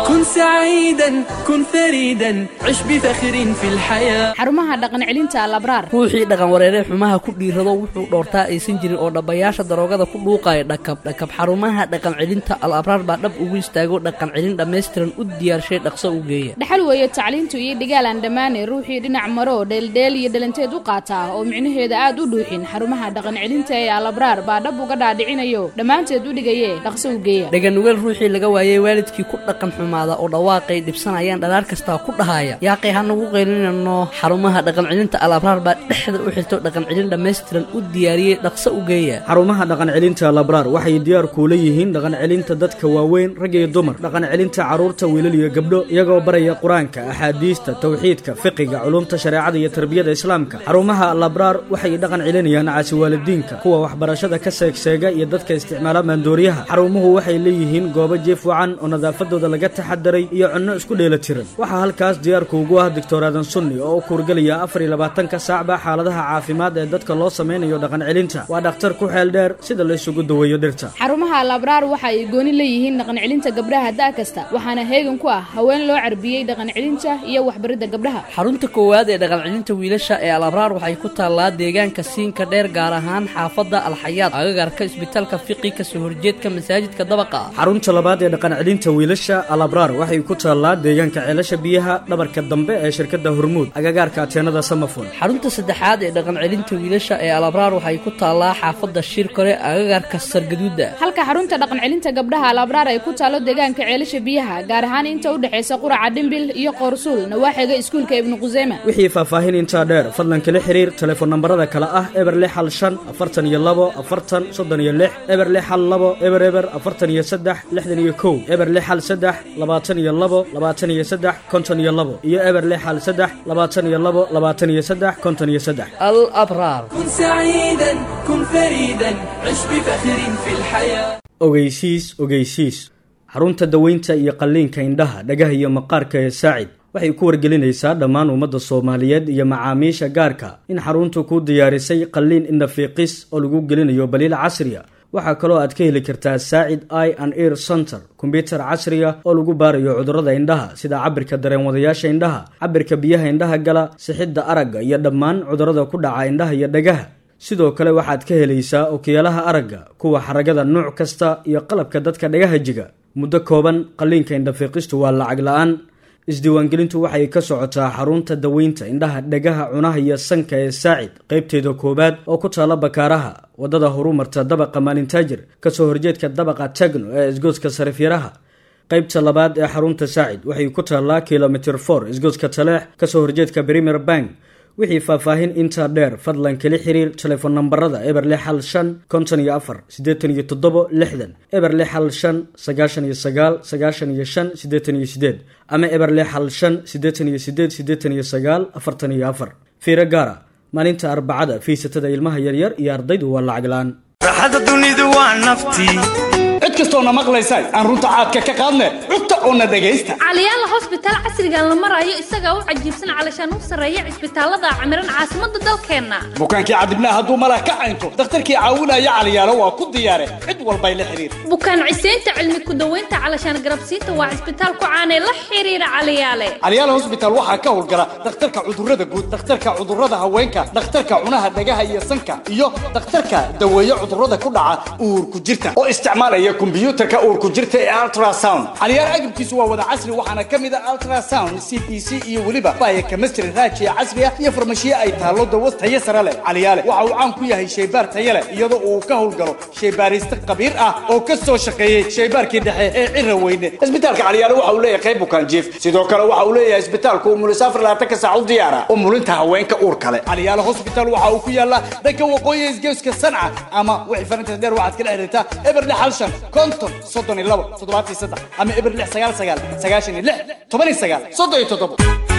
كن سعيدا كن فريدا عش بفخر في الحياة xarumaha dhaqan celinta alabraar ruuxii dhaqan wareeree xumaha ku dhiirado wuxuu dhoortaa aysan jirin oo dhabbayaasha daroogada ku dhuuqaya dhakab dhakab xarumaha dhaqan celinta al abraar baa dhab ugu istaago dhaqan celin dhammaystiran u diyaarshay dhaqso u geeya dhaxal weeye tacliintu iyo dhigaal aan dhammaane ruuxii dhinac maro dheeldheel iyo dhalanteed u qaataa oo micnaheeda aad u dhuuxin xarumaha dhaqan celinta ee alabraar baa dhab uga dhaadhicinayo dhammaanteed u dhigaye dhaqso u geeya dhaganugeel ruuxii laga waayey waalidkii ku dhaqan xumaada oo dhawaaqay dhibsanayaan dhalaar kastaa ku dhahaya yaaqay hanagu qaylinano xarumaha dhaqan celinta al abraar baa dhexda u xirto dhaqan celin dhammaystiran u diyaariyey dhaqso u geeya xarumaha dhaqan celinta labraar waxay diyaar kuula yihiin dhaqan celinta dadka waaweyn rag iyo dumar dhaqan celinta carruurta wiilal iyo gabdho iyagoo baraya qur-aanka axaadiista tawxiidka fiqiga culumta shareecada iyo tarbiyada islaamka xarumaha labraar waxay dhaqan celinayaan caasiwaalidiinka kuwa waxbarashada ka seegseega iyo dadka isticmaala maandooriyaha xarumuhu waxay leeyihiin goobo jiif wacan oo nadaafadooda laga taxadaray iyo cunno isku dheelatiran waxaa halkaas diyaarku ugu ah doctor aadan sunni oo u kuurgelaya afar iyo labaatanka saacba xaaladaha caafimaad ee dadka loo sameynayo dhaqan celinta waa dhakhtar ku xeel dheer sida la isugu daweeyo dhirta xarumaha alabraar waxa ay gooni leeyihiin dhaqan celinta gabdhaha da' kasta waxaana heegan ku ah haween loo carbiyey dhaqan celinta iyo waxbaridda gabdhaha xarunta koowaad ee dhaqan celinta wiilasha ee al abraar waxay ku taallaa deegaanka siinka dheer gaar ahaan xaafadda alxayaad agagarka isbitaalka fiqi kasoo horjeedka masaajidka dabaqa ah xarunta labaad ee dhaqan celinta wiilasha alabraar waxay ku taallaa deegaanka ceelasha biyaha dhabarka dambe ee shirkadda hormuud agagaarka ateenada samafon xarunta saddexaad ee dhaqan celinta wiilasha ee al abraar waxay ku taallaa xaafadda shirkore agagarka sargaduuda halka xarunta dhaqan celinta gabdhaha alabraar ay ku taalo deegaanka ceelasha biyaha gaar ahaan inta u dhexaysa quraca dhimbil iyo qoorsuul nawaaxiga iskuulka ibnu quseyma wixii faahfaahin intaa dheer fadlan kala xiriir telefoon nambarada kale ah eber lix hal shan afartan iyo labo afartan soddon iyo lix eber lix hal labo eber eber afartan iyo saddex lixdan iyo kow eber lix hal saddex labaatan iyo labo labaatan iyo saddex konton iyo labo iyo eber lix hal saddex labaatan iyo labo labaatan iyo saddex konton iyo saddex al abraar كن سعيدا كن فريدا عش بفخر في الحياة ogeysiis ogeysiis xarunta daweynta iyo qalliinka indhaha dhagaha iyo maqaarka ee saacid waxay ku wargelinaysaa dhammaan ummadda soomaaliyeed iyo macaamiisha gaarka in xaruntu ku diyaarisay qalliin indhafiiqis oo lagu gelinayo baliil casriya waxaa kaloo aad ka heli kartaa saacid i and ear center kombyutar casriga oo lagu baarayo cudurrada indhaha sida cabirka dareenwadayaasha indhaha cabirka biyaha indhaha gala sixidda aragga iyo dhammaan cudurrada ku dhaca indhaha iyo dhagaha sidoo kale waxaad ka helaysaa okiyaalaha aragga kuwa xaragada nuuc kasta iyo qalabka dadka dhagaha jiga muddo kooban qalliinka indhafiiqistu waa lacag la-aan isdiiwaangelintu waxay ka socotaa xarunta daweynta indhaha dhagaha cunaha iyo sanka ee saacid qaybteeda koowaad oo ku taala bakaaraha wadada horumarta dabaqa maalintaajir kasoo horjeedka dabaqa tagno ee isgoodska sarifyaraha qaybta labaad ee xarunta saacid waxay ku taallaa kilomitr for isgoodska taleex kasoo horjeedka premier bank wixii faahfaahin intaa dheer fadlan kala xiriir telefoon nambarada eber lix hal shan konton iyo afar siddeetan iyo toddobo lixdan eber lix hal shan sagaashan iyo sagaal sagaashan iyo shan siddeetan iyo siddeed ama eber lix hal shan siddeetan iyo siddeed siddeetan iyo sagaal afartan iyo afar fiiro gaara maalinta arbacada fiisatada ilmaha yaryar iyo ardaydu waa lacag la-aan raaxada dunidu waa naftii cid kastoona maqlaysa aan runta caadka ka qaadne cugta oona dhegaysta caliyaala hosbitaal casrigan la marayo isagaa u cajiibsan calashaan u sarreeya cisbitaalada camiran caasimadda dalkeenna bukaankii cadibnaa hadduu malah ka caynto dakhtarkii caawinaya caliyaalo waa ku diyaare cid walbay la xiriir bukaan ciseynta cilmi ku-daweynta calashaan garabsiinta waa cisbitaal ku caanee la xiriira caliyaale caliyaal hosbitaal waxaa ka howlgala dhakhtarka cudurrada guud dhakhtarka cudurrada haweenka dhakhtarka cunaha dhagaha iyo sanka iyo dhakhtarka daweeye cudurrada ku dhaca uurku jirta oo isticmaalaya kombiyuutarka uurku jirta ee ultrasound caliyaal agabkiisu waa wada casri waxaana ka mid a ultrasound c p c iyo weliba baya chemistry raajiya casriya iyo farmashiye ay taallo dawo tayo sare leh caliyaale waxa uu caan ku yahay shaybaar tayo leh iyadoo uu ka howlgalo shaybaariste khabiir ah oo ka soo shaqeeyey shaybaarkii dhexe ee cira weyne isbitaalka caliyaale waxa uu leeyahay qayb bukaan jiif sidoo kale waxa uu leeyahay isbitaalku umulis afar labaatanka saac u diyaara umulinta haweenka uur kale caliyaale hospital waxa uu ku yaalaa dhanka waqooyi isgeeska sanca ama wixii farintas dheer waxaad kala xiriirtaa eber lix hal shan konton soddon iyo labo toddobaatan iyo saddex ama eber lix sagaal sagaal sagaashan iyo lix toban iyo sagaal soddon iyo toddobo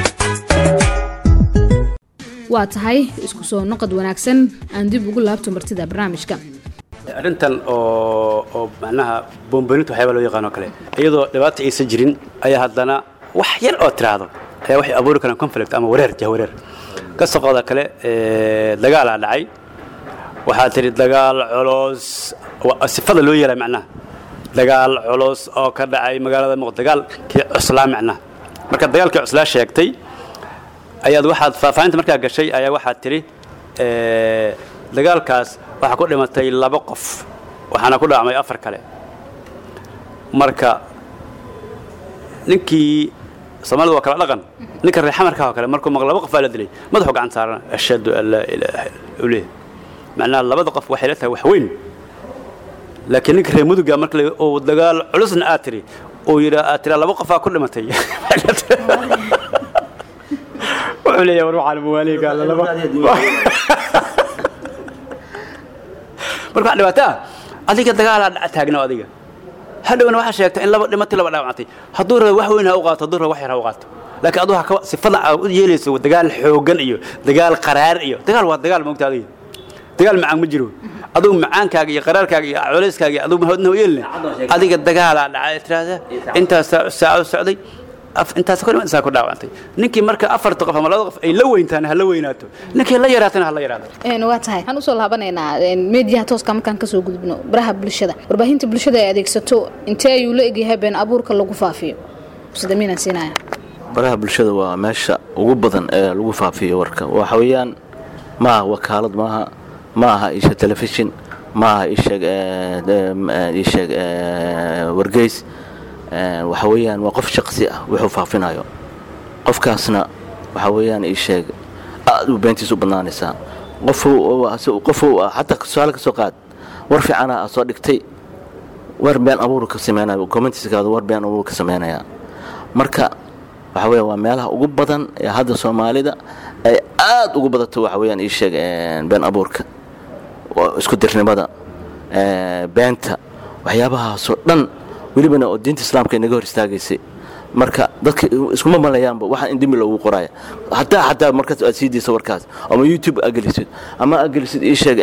waa tahay isku soo noqod wanaagsan aan dib ugu laabto martida barnaamijka arrintan oo oo macnaha boomboninta waxyaaba loo yaqaan oo kale iyadoo dhibaata aysan jirin ayaa haddana wax yar oo tiraahdo ayaa waxay abuuri karaan conflict ama wareer jahwareer ka soqoda kale ee, dagaalaa dhacay waxaa tidhi dagaal colos waa sifada loo yeelaa macnaha dagaal culus oo ka dhacay magaalada muqdisho dagaalkii cuslaa micnaha marka dagaalkii cuslaa sheegtay ayaad waxaad faahfaahinta markaa gashay ayaa waxaad tidhi ee, dagaalkaas waxaa ku dhimatay laba qof waxaana ku dhacmay afar kale marka ninkii soomaalida waa kala dhaqan ninka reer xamarka oo kale markuu maqlo laba qof baa la dilay madaxuu gacan saarana ashhadu an laa ilaaha uu leeyahay macnaha labada qof waxay la tahay wax weyn laakiin ninka reer muduga marka la- uu dagaal culusna aad tiri uu yidha aad tiraa laba qofaa ku dhimatay wuxuu leeyahay war waxaan muwaaliga alla laba marka wax dhibaato ah adiga dagaalaa dhaca taagno adiga hadhowna waxaa sheegta in laba dhimatay laba dhaawactay hadduu rabo wax weyn ha u qaato hadduu rabo wax yar ha u qaato laakiin aduu ha ka sifada aad u yeelayso dagaal xoogan iyo dagaal qaraar iyo dagaal waa dagaal moogta adiga dagaal macaan ma jiro adugu macaankaaga iyo qaraarkaaga iyo culeyskaaga iyo adugu mahoodna u yeelina adiga dagaalaa dhacay tiraahda intaas saaco socday af- intaas ku dhiman isaa ku dhaawacantay ninkii marka afarta qof ama labada qof ay la weyntaan ha la weynaato ninkii la yaraatana ha la yaraato Een, waa tahay waxaan usoo laabanaynaa een, meediyaha tooska markaan kasoo gudubno baraha bulshada warbaahinta bulshada ay adeegsato intee ayuu la egyahay been abuurka lagu faafiyo sidamiinaan siinaya baraha bulshada waa meesha ugu badan ee lagu faafiyo warka waxa weeyaan ma aha wakaalad maaha ma aha isha telefishin ma aha isheeg isheeg wargeys Eh, waxa weeyaan waa qof shaqsi ah wuxuu faafinayo qofkaasna waxa weeyaan isheeg aad u beentiisa u badnaanaysaa qofuu qofuu xataa tusaale ka soo qaad war fiicana aad soo dhigtay war been abuur ka sameynaya commentiskaada war been abuur ka sameynaya marka waxa weya waa meelaha ugu badan ee hadda soomaalida ay aad ugu badato waxa weeyaan ii sheeg been abuurka oo isku dirnimada eh, beenta waxyaabahaasoo dhan welibana oo diinta islaamka inaga hor istaagaysay marka dadka iskuma malayaanba waxaan in dembi loogu qoraya hataa xataa markaas aad sii dayso warkaas ama youtube aad gelisid ama aad gelisid ii sheeg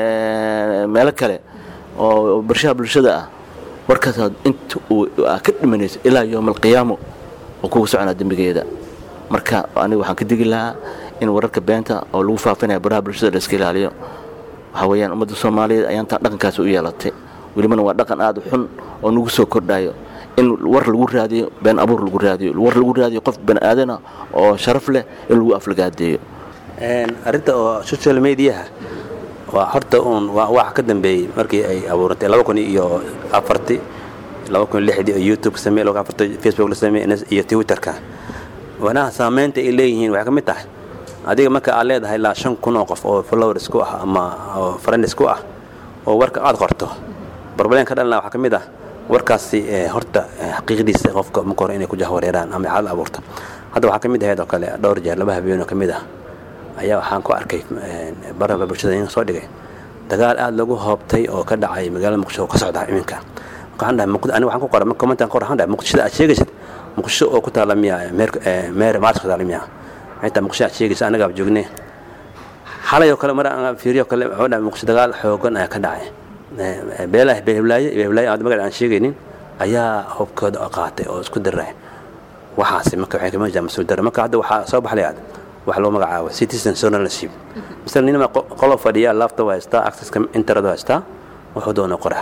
eh, meelo kale oo barshaha bulshada ah warkaasaad inta uu aad ka dhimanayso ilaa yowma alqiyaamo oo kugu soconaa dembigeeda marka aniga waxaan ka digi lahaa in wararka beenta oo lagu faafinaya baraha bulshada la iska ilaaliyo waxaa weeyaan ummadda soomaaliyeed ayaan taa dhaqankaasi u yeelatay welibana waa dhaqan aad u xun oo nagu soo kordhayo in war lagu raadiyo been abuur lagu raadiyo war lagu raadiyo qof bani aadana oo sharaf leh in lagu aflagaadeeyo arrinta oo social mediaha waa horta uun waa waxa ka dambeeyey markii ay abuurantay laba kun iyo afartii laba kun iyo lixdii oo youtube ka sameeyey laba kun afartii facebook la sameeyey iyo twitterka wanaha saamaynta ay leeyihiin waxay ka mid tahay adiga marka aad leedahay ilaa shan kun oo qof oo followers ku ah ama oo friends ku ah oo warka aad qorto barbaleen ka dhalina waxaa ka mid ah warkaasi eh, horta eh, xaqiiqdiisa qofka marka hore inay ku jahwareeraan ama xaalad abuurta hadda waxaa ka mid ahayd oo kale dhowr jeer laba habeen oo ka mid ah ayaa waxaan ku arkay eh, baraha bulshada in soo dhigay dagaal aad lagu hoobtay oo ka dhacay magaalada muqdisho oo ka socda iminka waxaan dhahay muqd- aniga waxaan ku qoray commentan qor waxaan dhahay muqdishada aad sheegaysid muqdisho oo ku taala miya meer eh, meer maarska taala miya xitaa muqdisho aad sheegaysa anagaaba joognee xalay oo kale mar aan fiiriyo kale wuxuu dhahay muqdisho dagaal xoogan ayaa ka dhacay Eh, beelaha beeblaaye beeblaaye aan magac aan sheegaynin ayaa hubkooda qaatay oo isku diray waxaasi marka waxay kama jiraan mas-uul darre marka hadda waxaa soo baxlaya wax loo magacaabo citizen journalship misal ninama qolo fadhiya laptop haystaa accesska internet haystaa wuxuu doona qoraa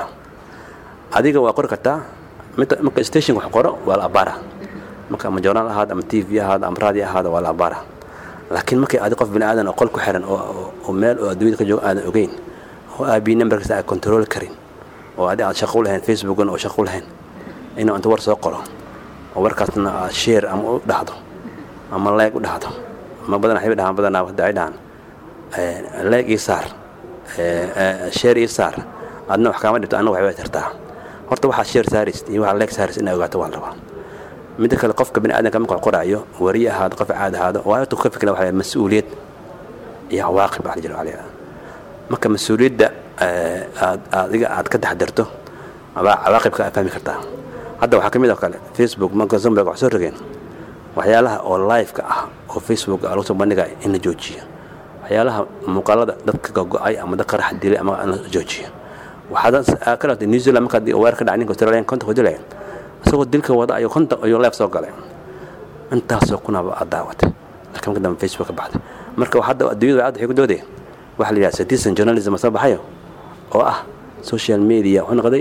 adiga waa qori kartaa midda- marka station wax qoro waa la abaara marka ama journal ahaada ama t v ahaada ama radio ahaada waa la abaara laakiin markay adi qof bini aadan oo qol ku xiran oo- oo oo meel oo adduunyada ka joogo aadan ogeyn oo aabii numberkiisa aad control karin oo adi aad shaqo u lahayn facebookan oo shaqo u lahayn inuu inta war soo qoro oo warkaasna aad share ama u dhahdo ama leeg u dhahdo ama badan waxay dhahaan badanaa hadda ay dhahaan eh, leeg ii saar eh, eh, share ii saar adna wax kaama dhibto anna waxbay tartaa horta waxaa share saarist iyo waxaa leeg saarist inaa ogaato waa la rabaa midda kale qofka bini aadanka marka wax qoraayo wariye ahaado qof caad ahaado waa intuu ka fikra waxaa mas-uuliyad iyo cawaaqib baa la jira waxaa la yidhahdaa marka mas-uuliyadda eh, aad adiga aad ka taxdirto abaa cawaaqibka aad fahmi kartaa hadda waxaa ka mid oo kale facebook marka zumberg wax soo rogeen waxyaalaha oo live-ka ah oo facebook lagu soo bandhigaya in la joojiyo waxyaalaha muuqaalada dadka gogo-ay ama dad qarax dilay ama in la joojiyo waxaad ka dhaatay new zealand markaad weer ka dhacay ninka australian konta ku dilaya isagoo dilka wada ayuu konta ayuu live soo galay intaasoo kunaba aad daawatay laakiin marka dambe facebook ka baxday marka hadda adduunyada aad waxay ku doodaya waxa la yidhaha citizen journalism soo baxayo oo ah social media wuxuu noqday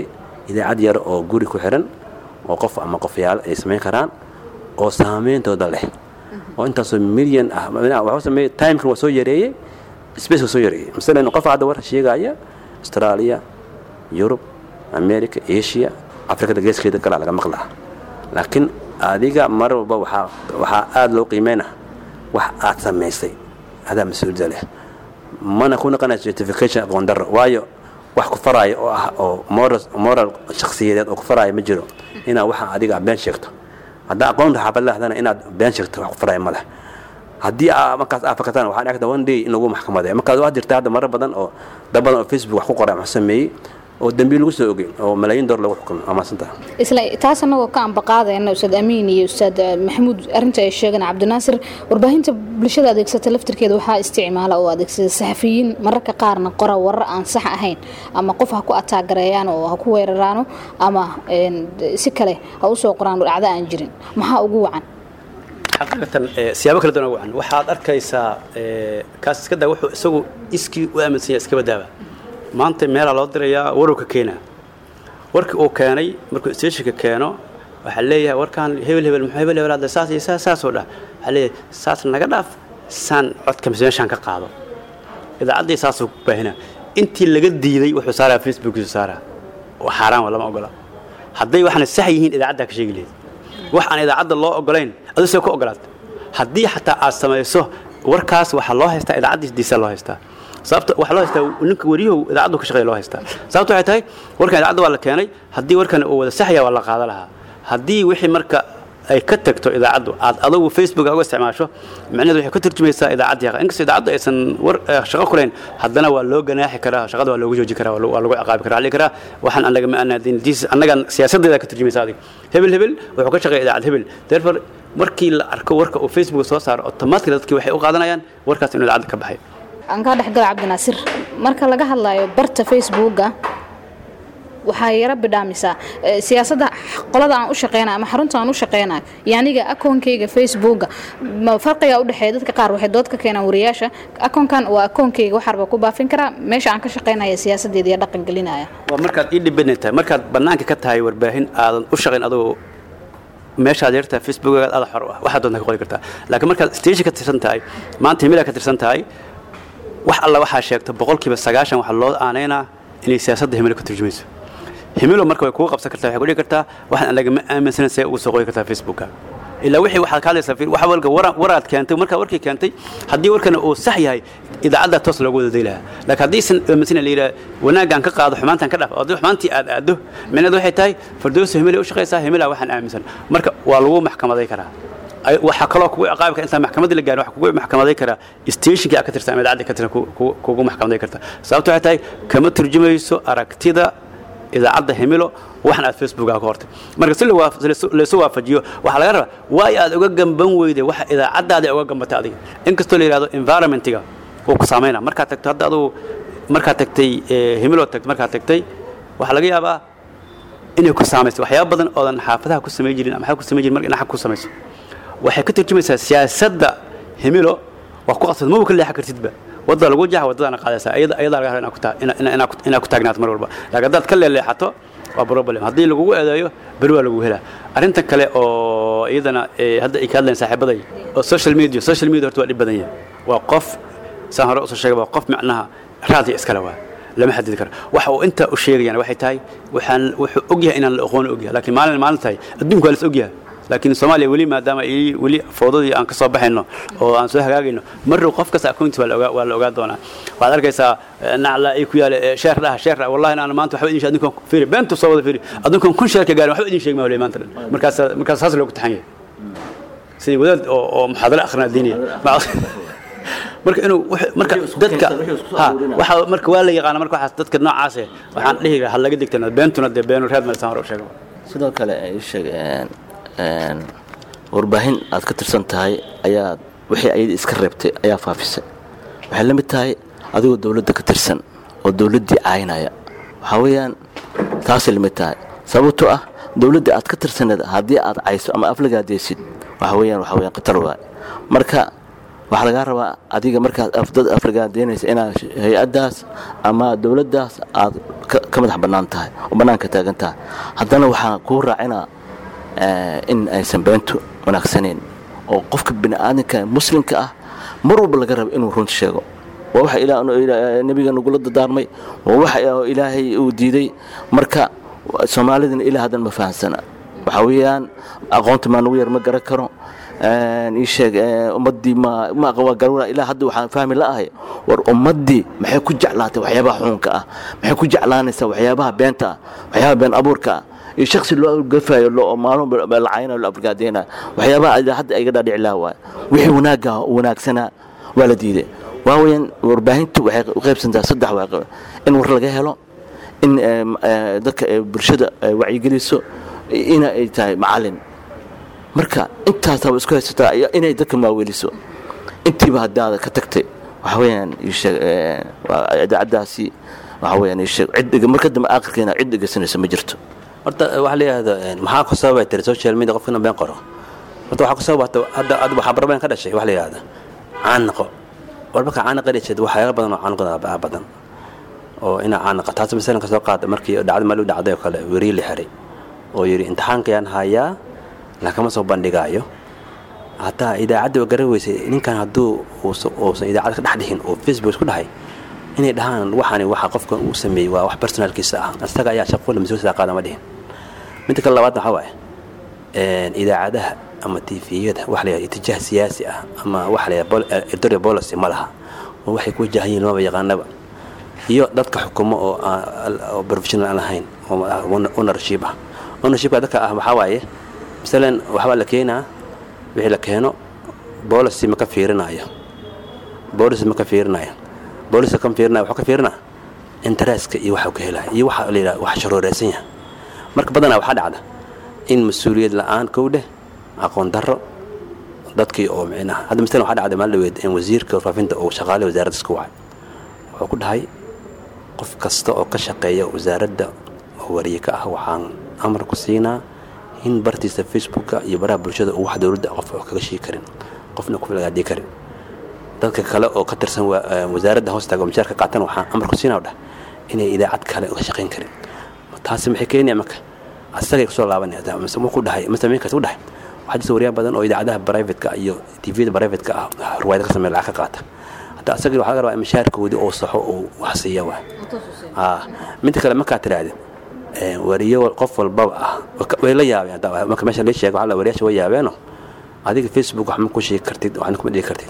idaacad yar oo guri ku xiran oo qof ama qofyaal ay samayn karaan oo saameyntooda leh oo intaasoo milyan ah waxuu sameeyey timeka waa soo yareeyey space waa soo yareeyey masalan qof hadda war sheegaya australia yurub america asia afrikada geeskeeda kalaa laga maqlaa laakiin adiga mar walba waxaa waxaa aada loo qiimeyna wax aad samaysay adaa mas-uuliyadda leh mana ku naqanaya certification aqoon darro waayo wax ku faraayo oo ah oo moral moral shakhsiyadeed oo ku faraayo ma jiro inaad waxa adiga been sheegto haddaa aqoonta xaafad lehdana inaad been sheegto wax ku faraayo ma leh haddii aa markaas aa fakataan waxaan arkata one day in lagu maxkamadeeyo markaas waa jirta hadda marar badan oo dad badan oo facebook wax ku qoray wax sameeyey oo dembiil lagu soo ogey oo malaayiin door lagu xukumay waa maadsantaha isla taas annagoo ka ambaqaadayna ustaad amiin iyo ustaad maxamuud arrinta ay sheegeen cabdinaasir warbaahinta bulshada adeegsata laftirkeeda waxaa isticmaala oo adeegsada saxafiyiin mararka qaarna qora warar aan sax ahayn ama qof ha ku ataagareeyaan oo ha ku weeraraano ama si kale ha usoo qoraan dhacdo aan jirin maxaa ugu wacan xaqiiqatan siyaabo kala duwan wacan waxaad arkaysaa kaas iska daa wuxuu isagu iskii u aaminsan yahay iska badaaba maanta meelaa loo dirayaa warowka keenaa warkii uu keenay markuu stationka keeno waxaa leeyahay warkaan hebel hebel muxuu hebel hebel hadda saas iyo saas saasoo dhah waxaa leeyahay saas naga dhaaf saan codka mise meeshaan ka qaado idaacaddii saasuu ku baahina intii laga diiday wuxuu saaraa facebookiisu saaraa oo xaaraan waa lama ogola hadday waxaana sax yihiin idaacaddaa ka sheegi lahayd wax aan idaacadda loo ogolayn aduu see ku ogolaad haddii xataa aad samayso warkaas waxaa loo haystaa idaacaddiisdiisa loo haystaa sababta waxaa loo haystaa ninka wariyahu idaacaddu ka shaqeeya loo haystaa sababta waxay tahay warkan idaacadda waa la keenay haddii warkan uu wada saxya waa la qaada lahaa haddii wixii marka ay ka tagto idaacaddu aad adugu facebook uga isticmaasho macnaheedu waxay ka turjumaysaa idaacaddii inkastoo idaacaddu aysan war shaqo kulayn haddana waa loo ganaaxi karaa shaqada waa loogu jooji karaa waa lagu ciqaabi karaa ali karaa waxaan annaga ma anaadin diis annagan siyaasaddeeda ka turjumaysa adiga hebel hebel wuxuu ka shaqeeya idaacad hebel therefore markii la arko warka uu facebook soo saaro automatically dadkii waxay u qaadanayaan warkaas inuu idaacadda ka baxay aan kaa dhexgala cabdinaasir marka laga hadlayo barta facebooka waxaa yaro bidhaamisaa siyaasadda qolada aan u shaqeynayo ama xarunta aan u shaqeynayo iyo aniga akoonkayga facebooka farqiga udhexeeya dadka qaar waxay dood ka keenaan wariyaasha akoonkan waa akoonkayga waxaarba ku baafin karaa meesha aan ka shaqeynaya siyaasadeeda iyo dhaqan gelinaya waa markaad ii dhibanayd tahay markaad bannaanka ka tahay warbaahin aadan u shaqayn adoo meeshaad yartaa facebookaad aada xor u ah waxaad doonta ka qori kartaa laakiin markaad station ka tirsan tahay maanta himilaa ka tirsan tahay wax alla waxaa sheegta boqolkiiba sagaashan waxaa loo aanaynaa inay siyaasadda himilo ka turjumayso himilo marka way kugu qabsan kartaa waxay ku dhigi kartaa waxaan anaga ma aaminsanan see ugu soo qoyi kartaa facebooka ilaa wixii waxaad ka hadlaysaa wax walka waraad keentay markaa warkii keentay haddii warkana uu sax yahay idaacaddaa toos loogu wada day lahaa laakiin haddaysan aaminsanan la yidhaha wanaaggaan ka qaado xumaantaan ka dhaaf haddii xumaantii aad aaddo micnaheedu waxay tahay fardoosa himilay u shaqaysaa himilaa waxaan aaminsan marka waa lagu maxkamaday karaa waxaa kaloo kugu ciqaabi kara intaan maxkamadda la gaarin waxa kugu maxkamaday karaa stationkii aad ka tirsan ama idaacadda ka tirsan kugu maxkamaday karta sababta waxay tahay kama turjumayso aragtida idaacadda himilo waxan aad facebooka ka hortay marka si laysu waafajiyo waxaa laga rabaa waayo aad uga gamban weyday waxa idaacaddaada uga gambatay adiga inkastoo la yidhahdo environmentiga uu ku saamayna markaad tagto hadda adugu markaad tagtay himilo tagto markaad tagtay waxaa laga yaabaa inay ku saamayso waxyaaba badan oodan xaafadaha ku samay jirin ama xag ku samay jirin marka inaad ku samayso waxay ka turjumaysaa siyaasadda himilo waa ku qasbad maba ka leexan kartidba wadda lagu jaxa waddadaana qaadaysaa ayadaa laga raba inaad ku taagnaato mar walba laakiin haddaad ka leeleexato waa problem haddii lagugu eedeeyo beri waa lagu helaa arrintan kale oo iyadana hadda ay ka hadlayan saaxiibaday oo social media social media horta waa dhib badan yahay waa qof saan hore usoo sheegay waa qof macnaha raadiya iskale waa lama xadidi karo waxa uu intaa u sheegayaan waxay tahay waxaan wuxuu ogyahay inaan la aqooni ogyahay laakiin maalin maalin tahay adduunku waa las ogyahay laakiin soomaaliya weli maadaama ay weli foodadii aan ka soo baxayno oo aan soo hagaagayno marrow qof kasta akoontiis waa la ogaa waa la ogaa doonaa waxaad arkaysaa nacla ay ku yaale sheer dhaha sheer dhaha wallahi aan maanta waxba idin sheeg adinkan fiiri beentu soo wada fiiri adinkan kun sheerka gaarin waxba idin sheegi maayo maanta dhan markaas markaas saas loogu taxan yahay sidii wadaad oo oo muxaadaro akhrina diiniya marka inuu marka dadka ha waxa marka waa la yaqaana marka waxaas dadka noocaas eh waxaan dhihi lahaa laga digtana beentuna dee beenu reed malisaan hore u sheego sidoo kale ii sheeg warbaahin aad ka tirsan tahay ayaa wixii ayada iska reebtay ayaa faafisay waxay la mid tahay adigoo dowladda ka tirsan oo dowladdii caynaya waxaa weeyaan taasay la mid tahay sababtoo ah dowladda aad ka tirsaneed haddii aad cayso ama aflagaadeysid waxa weeyaan waxa weeyaan khatar waay marka waxaa lagaa rabaa adiga markaad dad aflagaadeynaysa inaad hay-addaas ama dowladdaas aad ka ka madax bannaan tahay oo bannaanka taagan tahay haddana waxaan kuu raacinaa eh, in aysan beentu wanaagsaneyn oo qofka bini'aadanka muslimka ah mar walba laga rabo inuu runta sheego waa waxa ilaa- ilaa- nebiga nagula dadaarmay waa waxa ilaahay uu diiday marka soomaalidana ilaa haddan ma fahansana waxaa weeyaan aqoonta maa nagu yar ma garan karo ii sheeg eh, ummaddii ma ma aqwa garura ilaa hadda waxaan fahmi la'ahay war ummaddii maxay ku jeclaatay waxyaabaha xuunka ah maxay ku jeclaanaysaa waxyaabaha beenta ah waxyaabaha been abuurka ah iyo shaksi loo gafayo loo maalmo lacaynayo loo abrgaadeynayo waxyaabaha ilaa hadda iga dhaadhici laha waay wixii wanaagga wanaagsanaa waa la diiday waa weeyaan warbaahintu waxay u qaybsantaa saddex waa in war laga helo in eh, eh, dadka eh, bulshada ay wacyigeliso ina ay tahay macalin marka intaasaa isku haysataa iyo inay dadka maaweliso intiiba haddaada ka tagtay waxa weeyaan ii sheeg eh, waa idaacaddaasi waxa weeyaan ii sheeg cid dhega marka dambe aakhirkeena cid dhegeysanaysa ma jirto horta waxaa la yidhahda maxaa ku sababay tiri social media qofkina been qoro horta waxaa ku sababata hadda hadda waxaa barbeen ka dhashay waxa la yidhahda caanaqo war marka caanaqa dhasheed waxyaalo badan oo caanaqada badan oo inaa caanaqa taas masalan ka soo qaada markii dhacda meel u dhacday oo kale werii la xiray oo yidhi imtixaankayaan hayaa lakama soo bandhigaayo hataa idaacadda waa garan weysay ninkan hadduu uusa- uusan idaacadda ka dhex dhihin oo facebook isku dhahay inay dhahaan waxani waxa qofka uu sameeyey waa wax personalkiisa ah isaga ayaa shaqo mas-uul sidaa qaada ma dhihin midda kale labaad waxaa waaye een, idaacadaha ama tviyada waxa la yidhahda itijaah siyaasi ah ama waxa la yidhahda pol- eh, editorial policy ma laha oo waxay ku wajahan yihiin lamaba yaqaanaba iyo dadka xukumo oo aan- oo professional aan lahayn oo ah ownership ah ownershipka dadka ah waxaa waaye masalan waxbaa la keenaa wixii la keeno policy ma ka fiirinayo policy ma ka fiirinayo policy ka fiirinayo wuxuu ka fiirinaa interestka iyo waxa uu ka helaya iyo waxa la yidhahda wax sharooreedsan yahay marka badanaa waxaa dhacda in mas-uuliyad la-aan kow dheh aqoon darro dadkii oo micnaha hadda masalan waxaa dhacday maalin dhaweed in wasiirka warfaafinta uu shaqaale wasaaradda isku wacay wuxuu ku dhahay qof kasta oo ka shaqeeya wasaaradda oo wariye ka ah waxaan amar ku siinaa in bartiisa facebooka iyo baraha bulshada uu wax dowladda qof oo kaga shii karin qofna ku lagaadii karin dadka kale oo ka tirsan wa- eh, wasaaradda hoostaga oo mishaarka qaatan waxaan amar ku siinaa dhah inay idaacad kale uga shaqayn karin taasi maxay keenaya marka asagay kusoo laabanaya mise wuxuu dhahay mise minkaas u dhahay waxaa jirta wariyaan badan oo idaacadaha privateka iyo tvda privateka ah ruwaayada ka sameeya lacag ka qaata hadda asagii waxaa laga rabaa in mishaarkoodii oo saxo uu wax siiya waa ah midda kale markaa tiraahda wariyo qof walbaba ah waka- way la yaabeen hadda marka meesha la sheega waxaa la wariyaasha way yaabeeno adiga facebook wax ma ku sheegi kartid waxna kuma dhigi kartid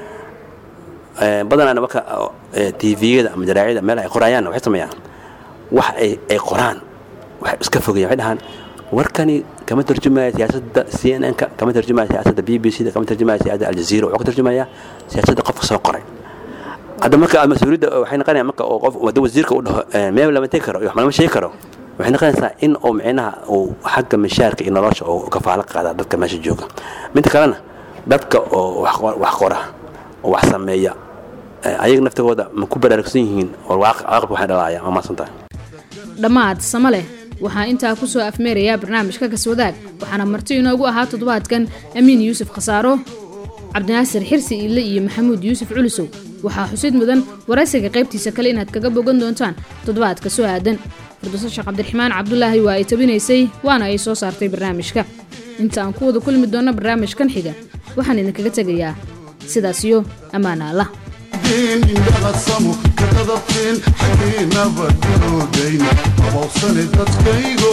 Eh, badanaana marka tviyada ama jaraacyada meel ay qorayaan waxay sameeyaan wax ay ay qoraan waxay iska fogeeyaan waxay dhahaan warkani kama tarjumaya siyaasadda c n n-ka kama tarjumaya siyaasadda b b c da kama tarjumaya siyaasadda aljazeera wuxuu ka tarjumaya siyaasadda qofka soo qoray hadda marka mas-uuliyadda waxay noqonaya marka oo qof wadda wasiirka u dhaho eh, meel lama tegi karo iyo wax lama sheegi karo waxay noqonaysaa in uu micnaha uu xagga mishaarka iyo nolosha uu kafaalo qaada dadka meesha jooga midda kalena dadka oo wax qor- wax qora oo wax sameeya eh, ayaga naftigooda ma ku baraarugsan yihiin oo waaqi- waaqibka waxay dhalaaya ma maasan tahay dhammaad sama leh waxaa intaa kusoo afmeerayaa barnaamijka kaswadaag waxaana marti inoogu ahaa toddobaadkan amiin yuusuf khasaaro cabdinaasir xirsi iille iyo maxamuud yuusuf culusow waxaa xusid mudan waraysiga qaybtiisa kale inaad kaga bogan doontaan toddobaadka soo aadan firdowso sheekh cabdiraxmaan cabdulaahi waa ay tabinaysay waana ay soo saartay barnaamijka inta aan ku wada kulmi doonno barnaamijkan xiga waxaan idinkaga tegayaa sidaas iyo ammaana allah diin indhaqasamo ka qadabteen xaggiina badoodayn abowsane dadkaygo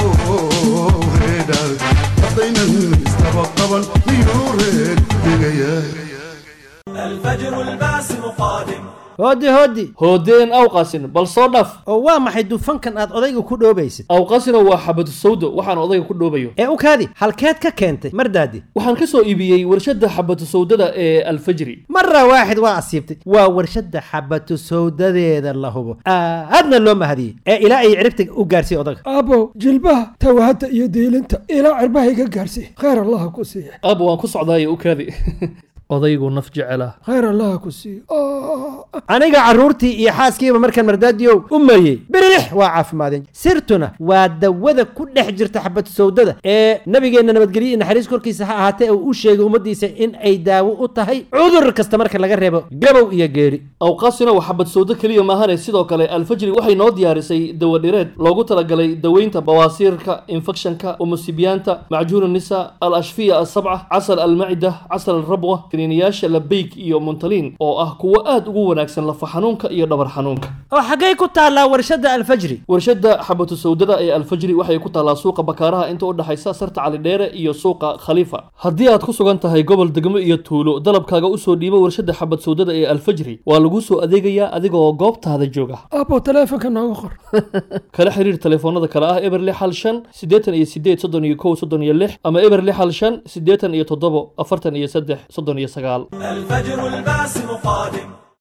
reedhaal haddaynan istaba qaban miyuu reed dhigayaa الفجر الباسم قادم hooddi hooddi hoodeen awqasin bal soo dhaf oo waa maxay dufankan aad odayga ku dhoobaysid awqasino waa xabadu sawdo waxaan odayga ku dhoobayo ee u kaadi halkeed ka keentay mardaadi waxaan ka soo iibiyey warshadda xabadu sawdada ee alfajri mara waaxid waa asiibtay waa warshadda xabatu sawdadeeda la hubo aadna loo mahadiyey ee ilaa ay ciribta u gaarsiiy odaga aabow jilbaha tawahadda iyo diilinta ilaa cirbaha iga gaarsiiy khayr allaha ku siiya aab waan ku socdaayo u kaadi odaygu naf jecela khayr allaha ku siiya aniga carruurtii iyo xaaskiiba markaan mardaadiyow u mariyey birilix waa caafimaadeen sirtuna waa dawada ku dhex jirta xabad sawdada ee nabigeenna nabadgelyo iyo naxariis korkiisa ha ahaatee uu u sheegay ummaddiisa in ay daawo u tahay cudur kasta marka laga reebo gabow iyo geeri awqaasina waa xabad sawdo keliya maahane sidoo kale alfajri waxay noo diyaarisay dawadhireed loogu talagalay daweynta bawaasiirka infekshanka umusibiyaanta macjuun nisa al ashfiya asabca casal almacida casal alrabwa kaniiniyaasha labeyk iyo muntaliin oo ah kuwo aad ugu wanaagsan lafa xanuunka iyo dhabar xanuunka oo xaggay ku taallaa warshadda alfajri warshadda xabatu sawdada ee alfajri waxay ku taallaa suuqa bakaaraha inta u dhexaysa sarta calidheere iyo suuqa khaliifa haddii aad ku sugan tahay gobol degmo iyo tuulo dalabkaaga usoo dhiibo warshadda xabad sawdada ee alfajri waa lagu soo adeegayaa adigoo goobtaada jooga abo taleefonka nooga qor kala xiriir telefoonada kale ah eber lix hal shan siddeetan iyo sideed soddon iyo kow soddon iyo lix ama eber lix hal shan siddeetan iyo toddobo afartan iyo saddex soddon iyo sagaal الفجر الباسم قادم